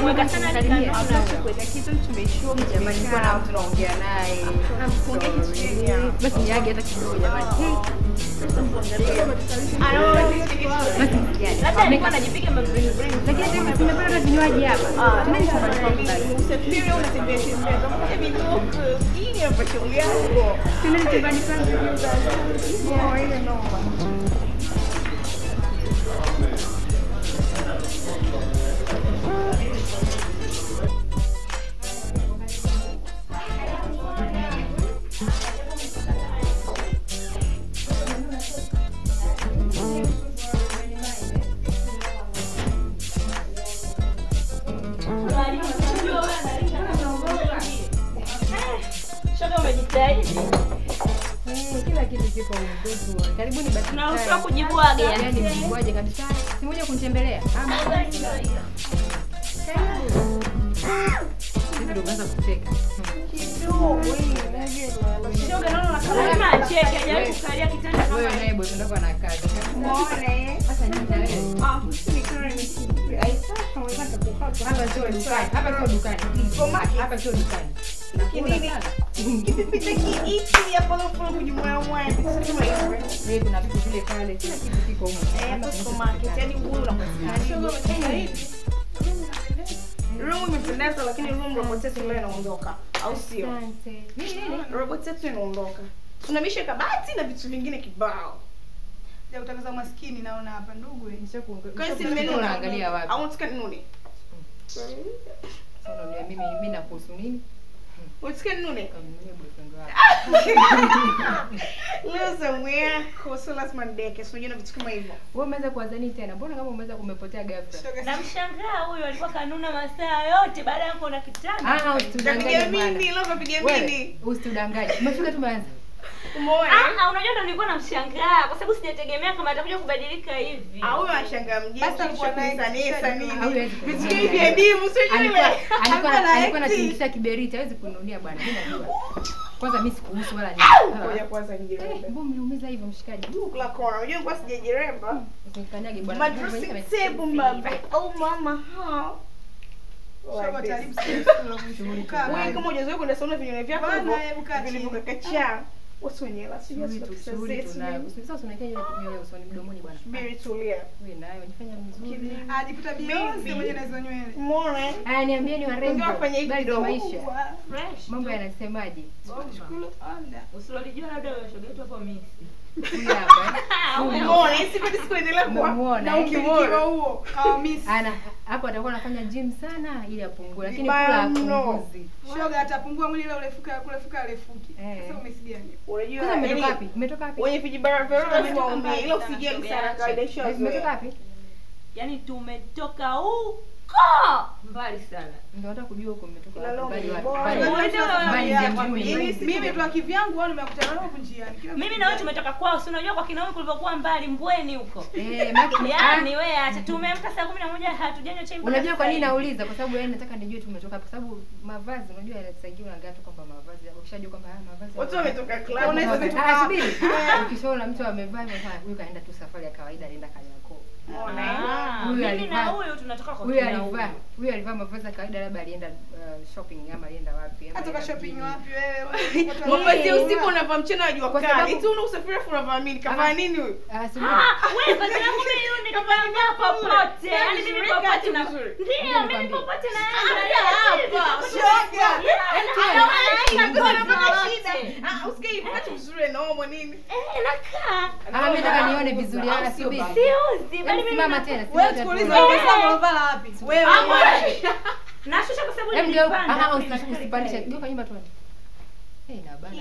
Nimemweka sana Salimia. nikanona. Kwenda kitu tumeishiwa Jamani, nilikuwa na mtu naongea naye. I'm Ongea kitu sorry. gani hapa? Basi niage hata kidogo jamani. Basi msijali. Labda alikuwa anajipiga mabring bring. Lakini tena tumepata hata vinywaji hapa. Tunani chumbani kwangu basi. Usafiri unatembea tembea kama kwenye vidogo. Hii hapa shauri yako. Tunani chumbani kwangu. Oh, ile noma. Shoga umejitahidi. Eh, Kila kitu kiko mtoto. Karibuni basi. Tunaruhusiwa kujibwaga. Yaani mjibwaje kabisa. Si moja kunitembelea. Ama ndio unaanza kucheka. Shoga naona unakama acheke, hajawahi kukalia kitanda kama Wewe hiki. naye bosi ndako ana kazi. Muone. Sasa nini na wewe? Ah, ni kama ni Ai sasa unataka kuhapa. Hapa sio dukani. Hapa sio dukani. Supermarket. Hapa sio dukani. Kinini? Kipipita kiichi ya polo polo kujimwaya mwaya. Sema hivyo. Wewe kuna vitu vile pale. Kila kitu kiko huko. Eh, hapo supermarket. Yaani nguo unapatikana. Room imependeza lakini room robot yetu leo inaondoka. Au sio? Asante. Nini nini? Robot yetu inaondoka. Tunamisha kabati na vitu vingine kibao. Ya kutangaza maskini naona hapa ndugu. eh. Nishakuongea. Kwa hiyo si Nishakuongea, nimenuna. unaangalia wapi? Au unataka ninune? Sasa unaambia mimi mimi nakuhusu nini? Unataka ninune? Kamnunie boyfriend wako. Leo somewhere kwa lazima ndeke. So unajua vitu kama hivyo. Wewe umeweza kuwazani tena. Mbona kama umeweza kumepotea ghafla? Shoga si- Namshangaa huyu alikuwa kanuna masaa yote baada ya kuona kitanda. Ah, Tapiga usitudanganye mimi, bwana. leo kapiga Wewe mimi. usitudanganye. Umefika tumeanza. Umeona? Ah, ah, unajua ndo nilikuwa namshangaa kwa sababu sijategemea kama atakuja kubadilika hivi. Ah, huyo anashangaa mjini. Basi alikuwa Sasa na nini extra sasa nini? Au hawezi Vitu kununulia. hivi vya dimu sio Alikuwa yule. alikuwa Alikuwa na alikuwa acting. anatingisha kiberiti, hawezi kununia bwana. Mimi najua. Kwanza mimi sikuhusu wala Ngoja nini. kwanza Eh, nijirembe. mbona umeumiza hivyo mshikaji? Kula kona. Unajua kwa sijajiremba. Usikanyage bwana. Madressing table mama. Oh mama. ha. Shoga Like taribu this. sisi. Kaa Wewe bana. kama hujazoea kwenda sauna vinywaji vyako Bana, hivyo hebu kaa chini. vilivyokakacha. Watu wenye hela sijui Shughuli tu, pesa shughuli zetu. tunayo. Sasa unaekea ile nywele usoni mdomoni bwana. Subiri tulia. Wewe nayo unajifanya mzuri. Ajikuta Beyonce mwenye na hizo nywele. Umeona? Haya niambieni warembo. Ongea wafanye hivi Habari za kidogo. maisha. Fresh. Mambo yanasemaje? Shukuru onda. Usilolijua labda wewe shoga yetu hapo mimi. Huyu hapa. eh. Umeona? Hii siku hadi sikuendelea kuwa. Umemuona, Na eh? ukimwona. huo hawamisi. Ana hapo atakuwa anafanya gym sana ili apungue lakini Vibaya kula mno. apunguzi. Shoga atapungua mwili ile urefuka kule fuka arefuki. Eh. Sasa umesi gani? Unajua Kwanza umetoka yaani, wapi? Umetoka wapi? wenye vijibara vya roho lazima Shoga, waambie ila shoga, usijali shoga, sana acha. kawaida Eh, Umetoka ishazoea. wapi? Yaani tumetoka huko mbali sana. Ndio nataka kujua huko umetoka Ila wapi. leo Mbali ni wapi? bora. Mbali Mbali wapi? wapi? Mbali Mbali za wapi? mjini. Mimi siku mimi moja. tu kivyangu au nimekutana nao huko njiani. Kila Mimi siku na wewe njiani. tumetoka kwao, si unajua kwa Kinawe kulivyokuwa mbali Mbweni huko. Eh, maki- Yaani wewe acha tumeamka saa 11 hatujanywa chai. Ah, mpaka Unajua kwa nini sasa hivi. nauliza? Kwa sababu yani nataka nijue tumetoka wapi. Kwa sababu mavazi unajua yanasaidia unaangalia tu kwamba mavazi ukishajua kwamba haya mavazi. Watu wametoka club. Unaweza Unaweza kutoka Ah, wapi? subiri. Ukishaona mtu amevaa hivyo sana, huyu kaenda tu safari ya kawaida alienda Kariakoo. Ah, Huyu mimi na alivaa- huyu tunatoka kwa Huyu Kinawe. alivaa huyu alivaa mavazi ya kawaida labda alienda uh, shopping ama alienda wapi? ama Atoka alienda shopping mjini. wapi wewe? Watu wa- Mavazi ya usiku unavaa mchana wa jua Kwa kali. sababu- Tu una usafiri afu unavaa nini? Kavaa nini huyu? Ah, subiri. Ah, wewe vazi langu mimi huyu nikavaa popote. Yaani mimi Vizuri, popote kati na vizuri. Ndio, mimi nikwambie. popote na Shoga. Hapa. Ah, usikie hivi kati vizuri na omo nini? Eh, nakaa. Ah, mimi nataka nione vizuri. Ah, Au sio subiri. baba? Siuzi, bali Hebu mimi simama na- tena. Wewe simama tena tukuulize tuone. wewe sasa unavala wapi? Wewe Ah, wewe. Nashusha kwa sababu Hebu geuka. nilipanda. Ah, Mimi usi- nataka usipandishe. nikae. Geuka nyuma tuone. Eh, na bana.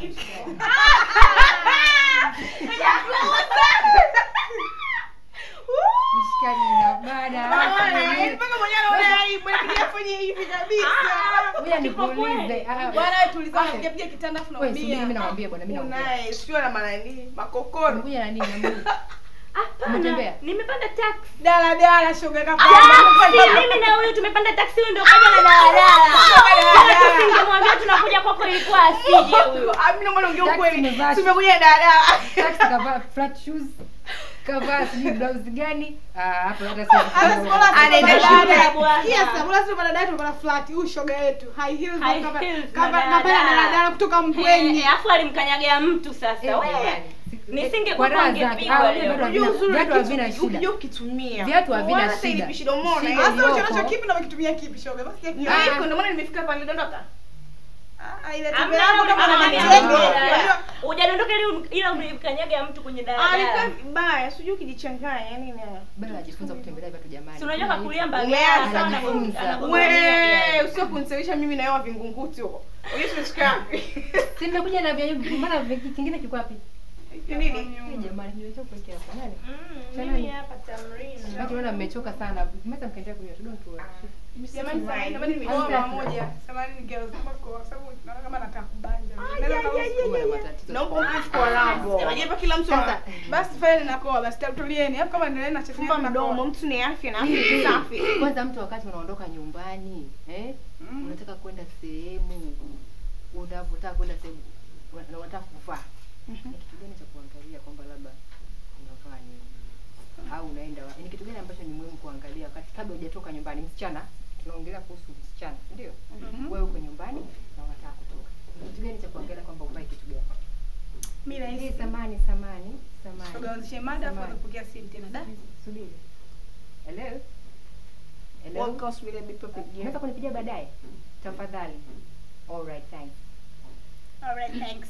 Mshikaji na bana. Mpaka mwenyewe anaona aibu, inabidi afanye hivi kabisa. Ngoja nikuulize. Ah, Bwana wewe tulizana Ah. kupiga piga kitanda afu wewe subiri mimi naumia. nakwambia bwana, mimi naongea. Unaye, sio na maana nini? Makokoro. Unakuja na nini? Na mimi. Hapana, Umetembea? nimepanda taxi. Dala dala shoga Taxi, kapanda. mimi na huyu tumepanda taxi, huyu ndio kaja na daladala. Kama tusingemwambia tunakuja kwako ilikuwa asije huyu. Ah, mimi naomba niongee Taxi ukweli. imevaa- Tumekuja dada. Taxi kavaa flat shoes. kavaa sijui blouse gani ah hapo hata sio Hata sikola Anaenda sio shule. dada. Yes, sikola sio dada yetu bana flat. Huyu shoga yetu. High heels High kava- heels kava- na kavaa dada. daladala kutoka Eh, Mbweni. eh, afu alimkanyagia mtu sasa Eh, wewe jamani. Nisingekuwa Kwa raha zake. angepigwa Ah, leo. viatu Unajua havina- uzuri viatu wa havina kitu shida ukijua ukitumia. Viatu havina Wala sasa shida. ilipishi domona. Shida Hasa Hasa iliyoko- unacho kipi na umekitumia kipi shoga? Basi Ndio Ah. iko ndio maana nimefika hapa nilidondoka. Ah, ile Hamna tembea hapo mtu kama na anakanyaga matendo. mtu. Unajua- hujadondoka ili- ila ulimkanyaga mtu kwenye Ah, alikuwa daladala vibaya. Sijui ukijichanganya yani ni. bado najifunza kutembelea viatu jamani si unajua kakulia Umeanza. mbagala sawa na Anajifunza. anakugombania. Wewe usio kunisewisha mimi na wewe wa vingunguti huko. Unajua tumeshika wapi? si nimekuja na vya maana vi- kingine kiko wapi Nini? Eh, jamani niweza kuwekea hapa nani Mm, mimi hapa tamrina watu wana mmechoka sana mmeanza mkaendelea kunywa don't worry Jamani, Fine. jamani nimeoa Hamtaki. mara moja. Samahani girls kwa sababu naona kama nataka kubanja. Ah, Naweza ya, kama- ya, ya. Huwa na matatizo Naomba sana. umpe kwa lambo. Unajua hapa kila mtu Sasa, ana Basi fanya ninakoa basi tulieni. Hapo kama endelee na chef fumba mdomo, mtu ni afya na afya ni safi. kwanza mtu wakati unaondoka nyumbani eh Mm. unataka kwenda sehemu unapotaka kwenda sehemu una- unataka kuvaa ni kitu gani cha kuangalia kwamba labda unavaa nini au unaenda wa- ni kitu gani ambacho ni muhimu kuangalia wakati kabla hujatoka nyumbani msichana tunaongelea kuhusu msichana si ndio wewe uko nyumbani na unataka kutoka Ni kitu gani cha kuangalia kwamba uvae kitu gani Mimi hii rahisi. samani samani samani Tugawanzishe mada afu Samani. atapokea simu tena. Da. subiri hello hello What goes with a big perfect unaweza gear? kunipigia baadaye tafadhali all right thanks All right, thanks.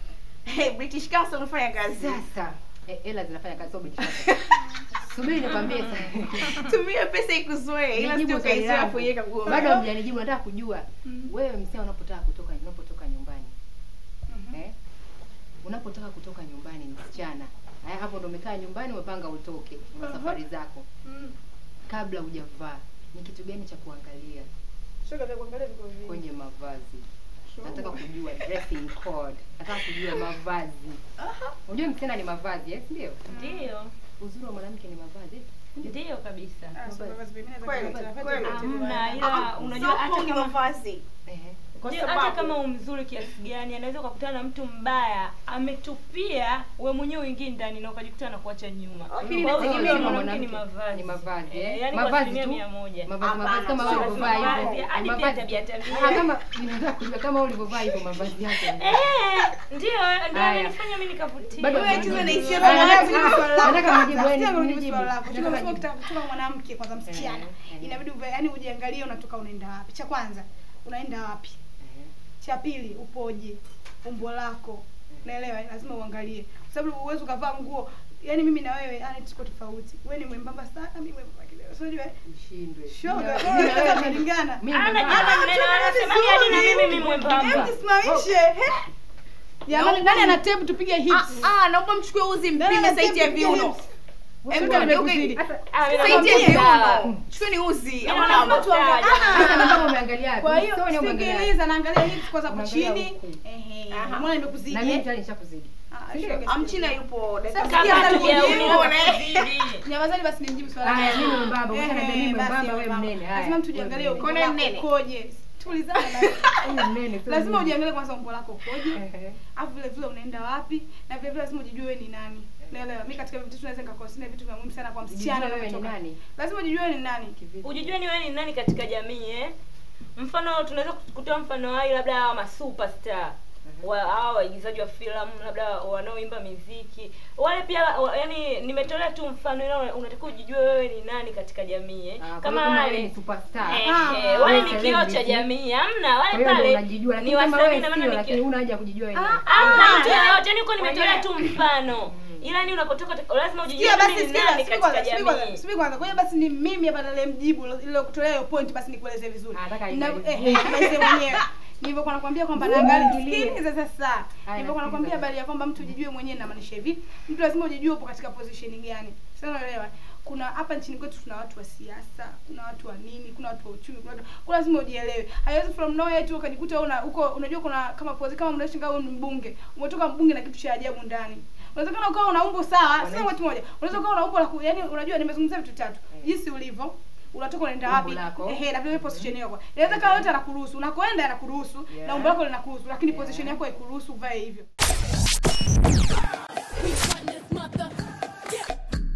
Hey, British Council unafanya kazi. sasa eh, hela zinafanya kazi sio biashara subiri nikwambie sasa Tumia pesa ikuzoe ila Nijibu sio swali kaizoea langu. kuiweka nguo. bado hamjanijibu nataka kujua Mm. wewe msia unapotaka kutoka unapotoka nyumbani Mhm. eh? unapotaka kutoka nyumbani msichana haya hapo ndo umekaa nyumbani umepanga utoke una Aha. safari zako Mm. kabla hujavaa ni kitu gani cha kuangalia Shoga vya kuangalia viko vingi. kwenye mavazi Shoga. nataka kujua dressing code nataka kujua mavazi unajua msichana ni mavazi eh? ndio ndio uzuri wa mwanamke ni mavazi ndio kabisa Ah, so mavazi vingine za Kweli, kuangalia, vyote kweli. vyote Hamna, vibaya. ila unajua hata Soko ni kama mavazi. Ehe. Kwa Ndio, hata sababu kama umzuri kiasi gani anaweza ukakutana na mtu mbaya ametupia we mwenyewe uingii ndani na ukajikuta na kuacha nyuma Lakini Kwa hiyo inategemea uzuri wa na mwanamke ni mwanamke. mavazi Ni mavazi, eh? Eh, yaani kwa Mavazi asilimia tu? mia moja mavazi Hapana, mavazi kama sio wewe lazima ulivyovaa mavazi, hivyo hadi pia mavazi tabia tabia. Ah, kama ninataka kujua kama wewe ulivyovaa hivyo mavazi yake Eh, ndio ndio Haya. nilifanya mimi nikavutia Bado Wewe tu mjibu. unaishia Ah, kwa nataka- mavazi. ah, nataka mjibu, wewe Sitaki kujibu nijibu. swali lako. Nataka Chukua majibu. ukitaka kutoka mwanamke kwanza msichana. Eh, eh. Inabidi uve- yaani ujiangalie unatoka unaenda wapi. Cha kwanza, unaenda wapi? Eh, Cha pili, upoje? Umbo lako. Unaelewa? Lazima uangalie. Kwa sababu huwezi ukavaa nguo yaani mimi na wewe yani tuko tofauti. Wewe ni mwembamba sana, mimi mwembamba kidogo. So unajua? ushindwe Shoga, Mimi na- wewe mimi na unaweza wewe ni- kulingana. mimi Ana mwembamba. jana maneno anasemaje hadi na mimi mimi mwembamba Hebu tusimamishe. he? Jamani, nani ana tape tupige hips? Ah, ah, naomba mchukue uzi Nani ana mpime tape saiti ya tupige viuno. hips? Em, Shoga, geuke- nimekuzidi. Hata- Ah, mimi Saiti ya nakwambia sawa. viuno. Chukueni uzi. Kama ama lazima namba. tuangalie. hata na kama umeangalia wapi? Kwa hiyo Usoni umeangalia wapi? sikiliza, naangalia hips kwanza hapo Unaangalia chini. huku. Ehe. Aha. Mbona nimekuzidi? na mimi eh? tayari nishakuzidi Ah, Ndio. shoga, Amchina yupo dakika Sasa moja. kama Sikia, tujauni Nione. nakuzidi Nyamazani basi nimjibu swali. Haya, langu. mimi mwembamba, Ehe, ukisha niambia mimi basi mwembamba, wewe mwembamba. mnene. Haya, Lazima mtu jiangalie wewe umbo mnene. lako Mnene. ukoje. Tulizana basi. Huyu mnene, sio Lazima mnene. ujiangalie kwanza umbo lako ukoje. Ehe. Alafu vile vile unaenda wapi na vile vile lazima ujijue wewe ni nani. Naelewa. Mimi katika vitu tunaweza nikaconsider vitu vya muhimu sana kwa msichana Ujijue wewe ni unapotoka. nani Lazima ujijue wewe ni nani. Kivipi? ujijue ni wewe ni nani katika jamii eh mfano tunaweza kutoa mfano hai labda hawa masuperstar wa hawa waigizaji wa filamu labda wanaoimba miziki wale pia wa, yani nimetolea tu mfano ila una- unatakiwa ujijue wewe ni nani katika jamii eh. Ah, kwa hiyo kama kama wewe wale ni superstar Eh, Ah, eh, wale wewe ni kioo cha celebrity. jamii hamna Kwa wale hiyo ndio pale unajijua lakini ni kama wasanii wewe na maana sio ni lakini kioo huna haja ya kujijua wewe ni nani. Hamna mtu yeyote yani uko nimetolea tu mfano ila ni unapotoka lazima ujijue Sikia mimi basi, ni sikia, nani subiri katika kwanza, subiri kwanza, jamii subiri kwanza. Kwa hiyo basi ni mimi hapa ndio mjibu ile kutolea hiyo point basi nikueleze vizuri. Ah, nataka Na- imalizie. eh, eh, imalizie mwenyewe. Nilivyokuwa nakwambia kwamba Uuu, naangalia ingilie. sikiliza sasa. Haya, Nilivyokuwa nakwambia nasikiliza. habari ya kwamba mtu ujijue mwenyewe inamaanisha hivi. Mtu lazima ujijue upo katika position gani. Sasa unaelewa? Kuna hapa nchini kwetu tuna watu wa siasa, kuna watu wa nini, kuna watu wa uchumi, kuna watu kwa lazima ujielewe. Haiwezi from nowhere tu ukajikuta una uko unajua kuna kama pozi kama mnaishi kama ni mbunge. Umetoka mbunge na kitu cha ajabu ndani. Unawezekana ukawa una umbo sawa, sio Wananchi. watu moja. Unaweza ukawa una umbo la ku- yaani unajua nimezungumzia vitu tatu. Jinsi ulivyo unatoka unaenda Umbo wapi lako. ehe na vile position yako inaweza kama yote anakuruhusu unakoenda anakuruhusu Yeah. na umbo lako linakuruhusu lakini Yeah. position yako haikuruhusu uvae hivyo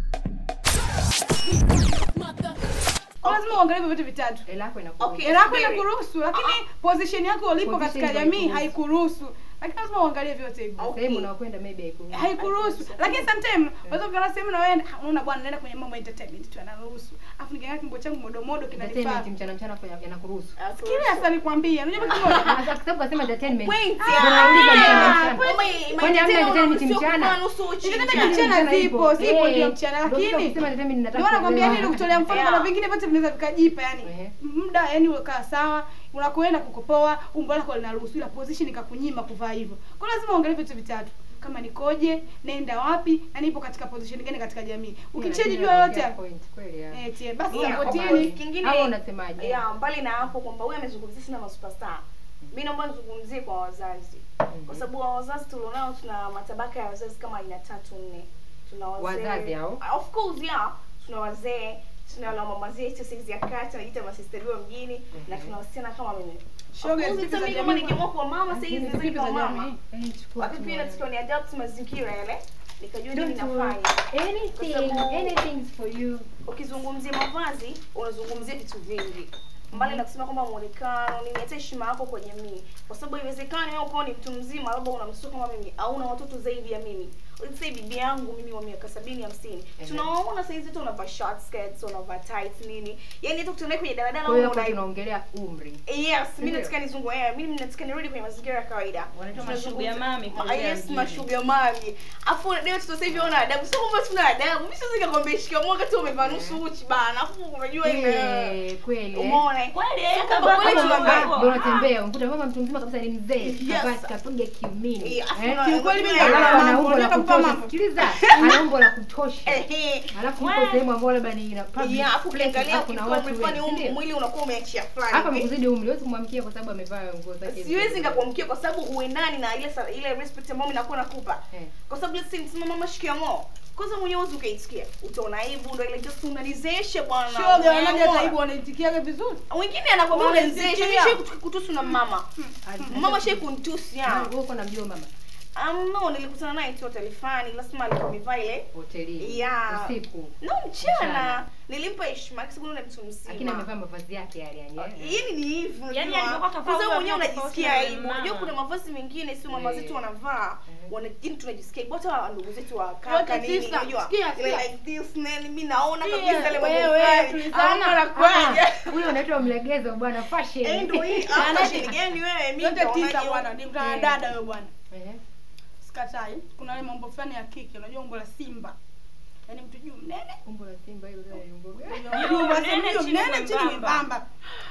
Kwa lazima uangalie hivyo vitu vitatu hela yako inakuwa Okay. hela yako Subiri. inakuruhusu lakini position yako ulipo Position katika ndio jamii haikuruhusu. haikuruhusu lakini lazima uangalie vyote hivyo Okay. sehemu unakwenda maybe haikuruhusu. haikuruhusu lakini sometime unaweza kukaa sehemu na wewe unaona bwana naenda kwenye mambo ya entertainment tu anaruhusu afu nikiangalia kimbo changu modomodo kinanifaa Entertainment mchana mchana hapo yanakuruhusu. kile hasa nikwambia unajua kitu kimoja Ah, Kwa sababu kasema entertainment. Point Ndio ya- nauliza mchana Ah, mchana. Mama, Kwani hamna entertainment mchana? nusu uchi Entertainment mchana. mchana zipo, zipo Eh, ndio mchana, ndio lakini- kusema entertainment nataka ndio nakwambia kuelewa. nini kutolea mfano Yeah. kuna vingine vyote vinaweza vikajipa yani Ehe. muda yani ukaa sawa unakwenda kukopoa umbo lako linaruhusu ila position ikakunyima kuvaa hivyo kwa hiyo lazima uangalie vitu vitatu kama nikoje naenda wapi na nipo katika position gani katika jamii ukicheji Lakini jua yote unaongea point, kweli ya. eh tie basi Yeah, sapotini of course. Kingine- Hapo unasemaje? Yeah, mbali na hapo kwamba huyu amezungumzia sana masuperstar mi naomba nizungumzie kwa wazazi kwa sababu wa wazazi tulionao tuna matabaka ya wazazi kama aina tatu nne tuna wazee Wazazi hao? of course yeah tuna wazee tuna na mama zetu saizi ya kati najiita masisteriwa mjini na tuna wasichana kama mimi Of Shoga, course, zipi za hata mimi jamii kama kwa- nikiamua kuwa mama saizi Lakini naweza zipi nikawa za mama jamii? Eh, chukua wakati tu pia moja. natakiwa ni adapt mazingira yale nikajua nini Don't worry. nafanya Anything, Kwa sababu- anything's for you. ukizungumzia mavazi unazungumzia vitu vingi mbali na kusema kwamba muonekano nini hata heshima yako kwa jamii kwa sababu haiwezekani wewe ukawa ni mtu mzima labda una mtoto kama mimi au una watoto zaidi ya mimi let's say bibi yangu mimi wa miaka sabini hamsini Ehe. tunawaona saizi tu wanavaa short skirts wanavaa tights nini yani hata kutembea kwenye daladala Kwa hiyo unaona hapo aibu. tunaongelea umri. yes mimi Ndio. nataka nizungu eh mimi nataka nirudi kwenye mazingira ya kawaida Wanaitwa Tunazungumza- mashuga mami kwa Ma- lugha ya yes mjini. mashuga mami afu leo tu sasa hivi ona adabu sio kwamba tuna adabu mimi siwezi nikakwambia shikamoo wakati umevaa nusu uchi bana afu unajua ile Eh, kweli. eh. umeona Kweli, Sasa eh, kama kama kweli kama tunavaa- hivyo. Ndio unatembea umkuta mama mtu mzima kabisa ni mzee. Yes. Kabasi kapiga kiumini. Eh, afu Eh? na- Kiukweli mimi Alafu naona Alafu ana mambo, umbo la unataka kupa kutosha. mambo. Sikiliza, ana umbo la kutosha. Ehe. Alafu Wewe. uko sehemu ambayo labda ni ina public Yeah, afu places, ukiangalia alafu kuna ukikuwa watu umefanya wengi, um- ndio? mwili unakuwa umeachia Hapa fulani hivi. amekuzidi umri, huwezi kumwamkia kwa sababu amevaa nguo zake. siwezi nikakuamkia kwa sababu uendani na ile sa- ile respect ambayo mimi nakuwa nakupa Eh. kwa sababu let's say nisema mama shikamoo kwanza mwenyewe uzi ukaitikia utaona aibu ndo ile just unanizeshe bwana shoga wanaje Umeamua. hata hivyo wanaitikiaga vizuri wengine anakwambia Wanaitikia. unanizeshe mimi shai kutusu na mama mama shai kunitusi ya Wewe uko namjua mama um, no nilikutana naye tu hotelifani lazima alikuwa amevaa ile hotelini Yeah. usiku. no mchana Mchana. nilimpa heshima kwa sababu ni mtu Lakini mzima amevaa mavazi yake yale yani. eh. Yaani ni hivyo Yaani unajua. alivyokuwa kavaa Kwa sababu huyo mwenyewe tofauti unajisikia na yule aibu. mama. Unajua kuna mavazi mengine sio mama Eh. zetu wanavaa. Eh. Wana yaani tunajisikia aibu hata ndugu zetu wa Yote kaka nini tisa. unajua. Sikia, Ile sikia. like this man mimi naona Sikia, kabisa ile mambo wewe, fulani. tulizana. Ama anakuaje? Ah, Huyo unaitwa mlegezo bwana fashion. Eh ndio hii Ana- hapa shini gani wewe mimi yote tisa naonaje bwana ni mtana Eh. dada wewe bwana Eh. sikatai kuna ile mambo fulani ya kike unajua umbo la simba yaani mtu juu mnene Umbo la simba hilo tena ni umbo gani? Juu basi Mnene, juu chini mnene chini mwembamba. mwembamba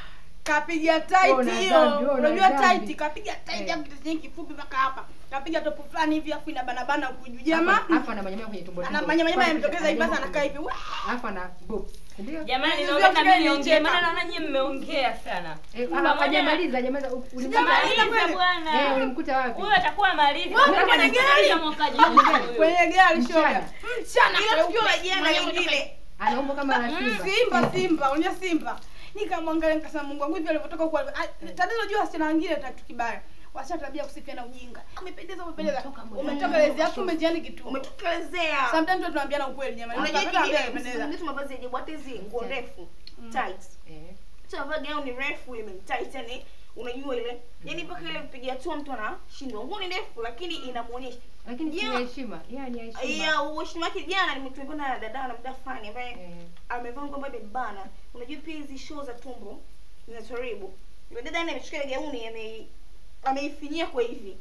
kapiga Wewe tight una hiyo dhambi, wewe una unajua dhambi. tight kapiga tight Eh. hapo kitu chenye kifupi mpaka hapa kapiga topu fulani hivi afu ina bana bana huku juu jamaa Hapa- hapa ana manyama kwenye tumbo ana tumbo. manyamanyama Kwanza yametokeza hivi basi anajama anakaa hivi kwenye- Wah! Alafu ana boobs. Ndio? jamani Hizo naomba zote mimi ni niongee njema. maana naona nyinyi mmeongea sana Eh, Pamoja ah, na- hajamaliza hajamaliza. U- ulimkuta Sijamaliza wapi? kweli. Eh, bwana ulimkuta wapi? huyo atakuwa malizi Wewe Kama kwenye nitamaliza gari. mwaka juu huyo. kwenye gari Mchana. shoga mchana Ila tukio la kweupe. jana lingine. Ana umbo kama la simba. simba simba unajua simba nikamwangalia nikasema mungu wangu hivi alivyotoka huko ah, tatizo jua wasichana wengine tatu kibaya wasichana tabia kusifiana ujinga umependeza umependeza Umetoka mwezi. umetoka lezi yako umejiani kitu Umetokelezea. sometimes tu tunaambiana ukweli jamani Unajua Unapenda kile ambia umependeza msimu mavazi ya ajabu hata hizi nguo ndefu tights. Eh. tunavaa gauni refu imemtight yani unajua ile yani mpaka ile kupiga hatua mtu anashindwa nguo ni ndefu lakini inamuonyesha Lakini si Yeah. ya heshima. Yeah, ni ya heshima. ya uheshima wake jana nimetumbana na dada na mda fulani ambaye Eh. amevaa nguo ambayo imebana unajua pia hizi show za tumbo zinataribu yule dada yani amechukua ile gauni ame ameifinyia kwa hivi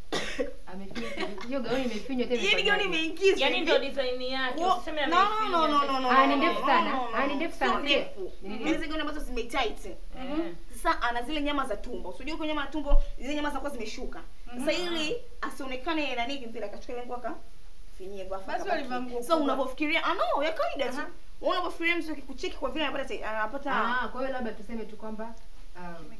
Amefinya hiyo gauni imefinywa tena. yani gauni imefanyaje? imeingizwa yaani hivi. ndio design yake Wo- usiseme no, no, ameifinya. no, no, no, no, Ah, ni no, ndefu no, sana. no, no, Ah, ni no. ndefu Sio sana. ndefu. Ni Ni ndefu. hizi gauni ambazo zimetight Eh. sasa ana zile nyama za tumbo unajua kwa nyama ya tumbo zile nyama zinakuwa zimeshuka sasa ili asionekane nani vile akachukua ile nguo akafinyia kwa Basi walivaa nguo so kubwa. unavyofikiria ah no ya kawaida tu Aha. Wewe unavyofikiria mtu akikucheki kwa vile anapata te- anapata Ah, kwa hiyo labda tuseme tu kwamba um,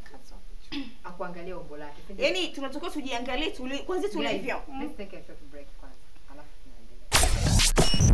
akuangalia umbo lake. si ndio? yani tunatakiwa tujiangalie tuli kwanza Guys, tulivyo let's take a short break kwanza. Alafu tunaendelea.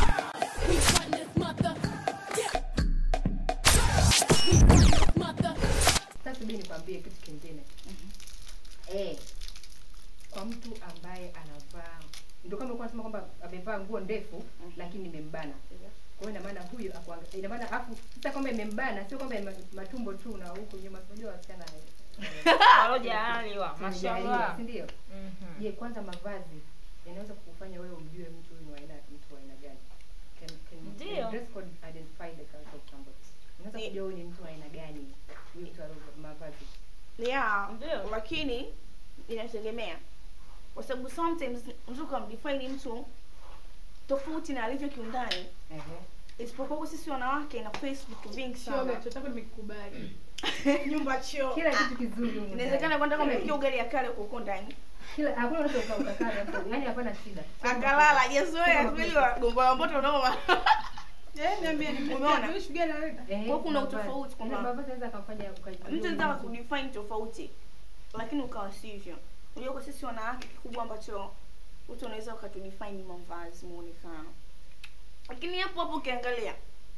Sasa subiri nikwambie kitu kingine. Eh, kwa mtu ambaye anavaa ndio kama ulikuwa unasema kwamba amevaa nguo ndefu lakini imembana kwa hiyo ina maana huyu akuanga- ina maana afu sasa kwamba imembana sio kwamba ime- matumbo tu na huko nyuma unajua wasichana eh, Alojaliwa, tumejaliwa, mashallah. si ndio Mhm. je kwanza mavazi yanaweza kukufanya wewe umjue mtu huyu ni wa aina mtu wa aina gani can, can, Ndio. can dress code identify the character of somebody unaweza Ni- kujua huyu ni mtu wa aina gani huyu mtu alio mavazi yeah Ndio. lakini inategemea kwa sababu sometimes mtu ukamdefine mtu tofauti na alivyo kiundani ehe isipokuwa kwa sisi wanawake ina face vitu vingi shoga sana tutako nimekubali nyumba choo kila kitu kizuri humu inawezekana ndani. kwenda kama umepikia ugali ya kale huko ndani kila hakuna mtu uka- ukakaa hapo yani hapana shida akalala hajazoea vile gongo la mboto unaoma eh niambie Umeona? ni shughuli analeta Ehe, Kwa kuna mavazi. utofauti kwamba- Yaani mavazi yanaweza kumfanya ukajua mtu huyu anataka mtu. kudefine tofauti lakini ukawa sivyo unajua kwa sisi wanawake kikubwa ambacho mtu unaweza ukatudefine ni mavazi muonekano lakini hapo hapo ukiangalia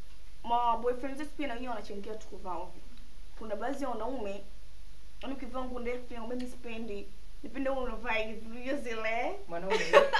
ma boyfriends wetu pia na wenyewe wanachangia tu kuvaa ovyo kuna baadhi ya wanaume yani ukivaa nguo ndefu pia mimi sipendi nipende wewe unavaa hivi hiyo zile mwanaume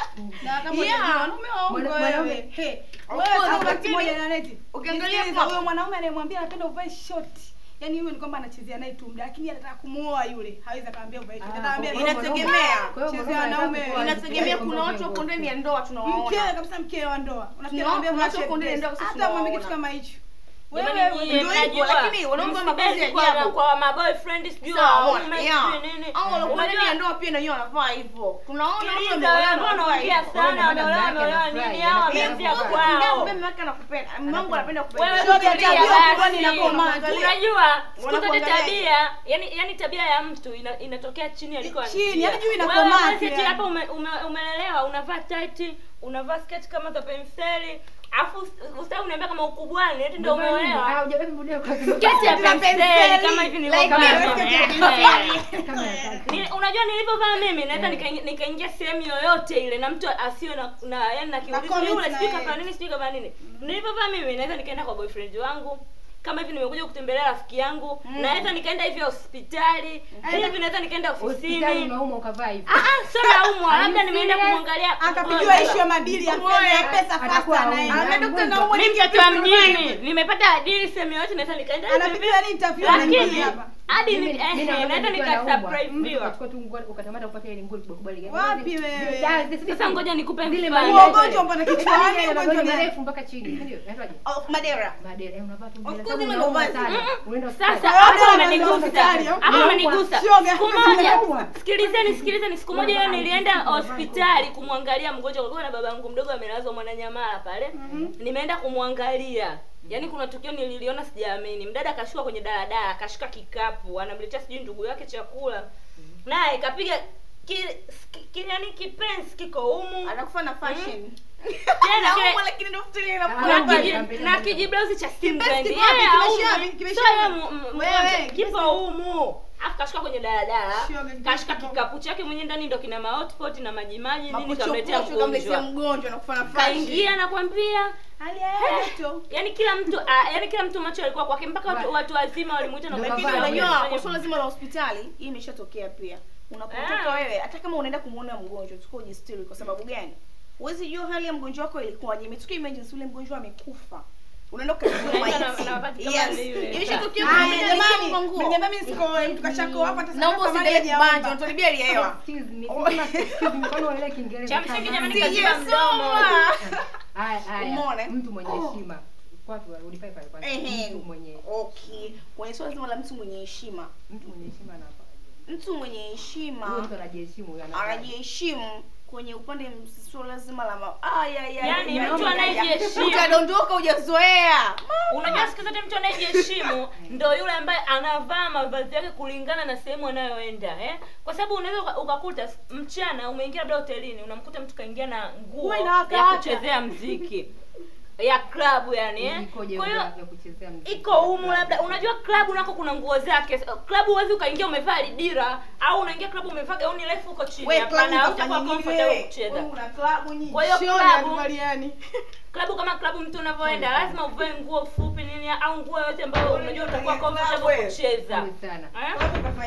na kama Yeah. unajua wanaume waongo Mwana- wewe mwanaume- He, Of wewe course, sasa wakati lakini- mmoja na neti ukiangalia Nisikilize, hapo- huyo mwanaume anayemwambia anapenda uvae short yani huyo ni kwamba anachezea naye tu muda lakini anataka kumuoa yule hawezi akamwambia uvae short Ah, ataambia kwa hiyo Inategemea. mwanaume- kwa hiyo Chezea mwanaume wanaume. anataka kuoa inategemea kwamba kuna watu uvae wako ndani ya nguo. ndoa mkewe tunawaona kabisa mkewe wa ndoa Tuna- unafikia anambia kuna watu mwache wako ndani ya dress. ndoa, sisi hata mwambie tunawaona. kitu kama hicho Jamani wewe nyie ndio hivyo, mnajua, lakini wanaume wana mavazi ya msibezi kwa- ajabu. kwa maboyfriend sijui Sawa, waume yeah. sijui nini Au walikuwa ndani Unajua- ya ndoa pia na wenyewe wanavaa hivyo tunaona watu Sikiliza, wameolewa wewe na mbona wanavaa unaongea hivyo. sana Wewe wameolewa mama wameolewa yake nini anafurahi, hao anapenda wameanzia kuvaa. kwao Mimi mama yake anakupenda mamangu anapenda kupenda wewe Shoga, fikiria tabia basi. fulani inakomaa. unajua siku zote Wanakuangalia. tabia yani yani tabia ya mtu ina, inatokea chini aliko Chini, yani juu inakomaa pia. hapa ume, ume, umelelewa unavaa tight unavaa sketi kama za penseli afu usitaki uniambia kama ukubwani eti ndio Umevaa nini? umeolewa Ah, hujabeba video kwa sketi ya penseli kama hivi nilivyovaa Like mimi. kama ya kaki. Ni- unajua nilivyovaa mimi naweza nikaingia nikaingia sehemu yoyote ile na mtu asiwe na, na yani na kiulizo comment yule na sijui yeye. kafanya nini sijui kafanya nini nilivyovaa mimi naweza nikaenda kwa boyfriend wangu kama hivi nimekuja kutembelea rafiki yangu naweza nikaenda hivi hospitali hivi naweza nikaenda hospitali ofisini unauma ukavaa hivi Ah, ah, sio naumwa Are labda you nimeenda serious? kumwangalia akapigiwa mgonjwa. ishu ya madili ya fedha ya pesa Atakuwa fasta aumwa. naye Ameenda kukutana na umwe mimi nyingi mtoto wa vipi mjini nimepata adili sehemu yoyote naweza nikaenda hivi hivi. anapigiwa ni interview anaingia lakini hapa hadi Mimi- ni- mimi eh, naona naweza nikiwa nika naumwa, mtu surprise ukachukua tu nguo ukatamata kupata ile nguo kubwa kubwa ile. Wapi wewe? Sasa ngoja nikupe zile mfano. madera- Huo ugonjwa mbona kichwani, Yale ugonjwa magoti gani? marefu mpaka chini, si ndio? Yaitwaje? Oh, madera Madera, eh, unavaa tu Of bila course sababu mimi unauma ndo sana. vazi. Unaenda sasa hospitali. hapo Wewe umenigusa hospitali, au? hapo umenigusa Shoga. siku moja Unaumwa. sikilizeni sikilizeni siku moja hiyo Unavaa nilienda hivi, unavaa hospitali kumwangalia mgonjwa kulikuwa na babangu mdogo amelazwa mwananyamala pale nimeenda kumwangalia yaani kuna tukio nililiona sijaamini mdada akashuka kwenye daladala akashika kikapu anamletea sijui ndugu yake chakula naye kapiga ki, ki, ki, yani kipensi kiko humu anakufa na fashion tena kile Anaumwa lakini ndo futili Ah, na inakuwa Mbali, kiji- kampeni na mbali. kijiblausi cha Kipensi Stimbrand. kiko Yeye wapi? haumu. Kimeshabi, Sio kimeshabi. yeye mu- mu- Wewe, kipo humu afu kashuka kwenye daladala Shoga, kipensi kashika kipo. kikapu chake mwenyewe ndani ndo kina mahotpot na majimaji nini kamletea mapochopocho kamletea mgonjwa mgonjwa nakufa na fashion kaingia nakwambia hali ya hewa joto yani kila mtu ah, yani kila mtu macho alikuwa kwake mpaka watu, watu wazima walimuita na Ndio kumwambia, kavaa, lakini "Wewe unajua fanya kwa swala zima la hospitali hii imeshatokea pia unapotoka Ah. wewe hata kama unaenda kumuona mgonjwa tukao ujistiri kwa sababu gani huwezi jua hali ya mgonjwa wako ilikuwaje imetokea emergency ule mgonjwa amekufa unaenda ukachukua Unaenda na- maiti na wakati kama yes lile. imeshatokea kwa Haya, mmoja jamani, alishakupa nguo mniambia mimi siko mtu kashako hapa hata naomba sasa usiendelee mali kubanja hajaomba. unatolibia ile hewa Excuse me, sema excuse me, kwani unaelewa Kiingereza Cha msingi kama- jamani, Si, kaziba yes, mdomo. soma. Haya, haya. Umeona? Mtu mwenye Oh. heshima. Wapi wa- ulifai pale kwanza. Ehe. Mtu mwenye okay kwenye swala zima la mtu mwenye heshima mtu mwenye heshima anafaa. mtu mwenye Huyo heshima mtu anajiheshimu huyo anafaa. anajiheshimu kwenye upande swala zima la ma... Ay, ay, ay, Yaani, ay, mtu ay, ay, ay. anayejiheshimu. utadondoka hujazoea unajua siku zote mtu anayejiheshimu ndo yule ambaye anavaa mavazi yake kulingana na sehemu anayoenda eh? kwa sababu unaweza uka- ukakuta mchana umeingia labda hotelini unamkuta mtu kaingia na nguo Nguo inawaka ya hata. kuchezea mziki ya klabu yani eh? Ikoje kwa hiyo hiyo ya kuchezea muziki? iko humu labda unajua klabu nako kuna nguo zake klabu huwezi ukaingia umevaa lidira au unaingia klabu umevaa gauni refu huko chini Wewe hapana klabu hautakuwa utafanya nini comfortable wewe? kucheza Wewe una klabu nyingi. Kwa hiyo Shoni klabu- hatuvaliani. klabu kama klabu mtu unavyoenda lazima uvae nguo fupi nini au nguo yote ambayo unajua utakuwa Klabu, comfortable wewe. kucheza Pole sana. Eh? Klabu kafanya nini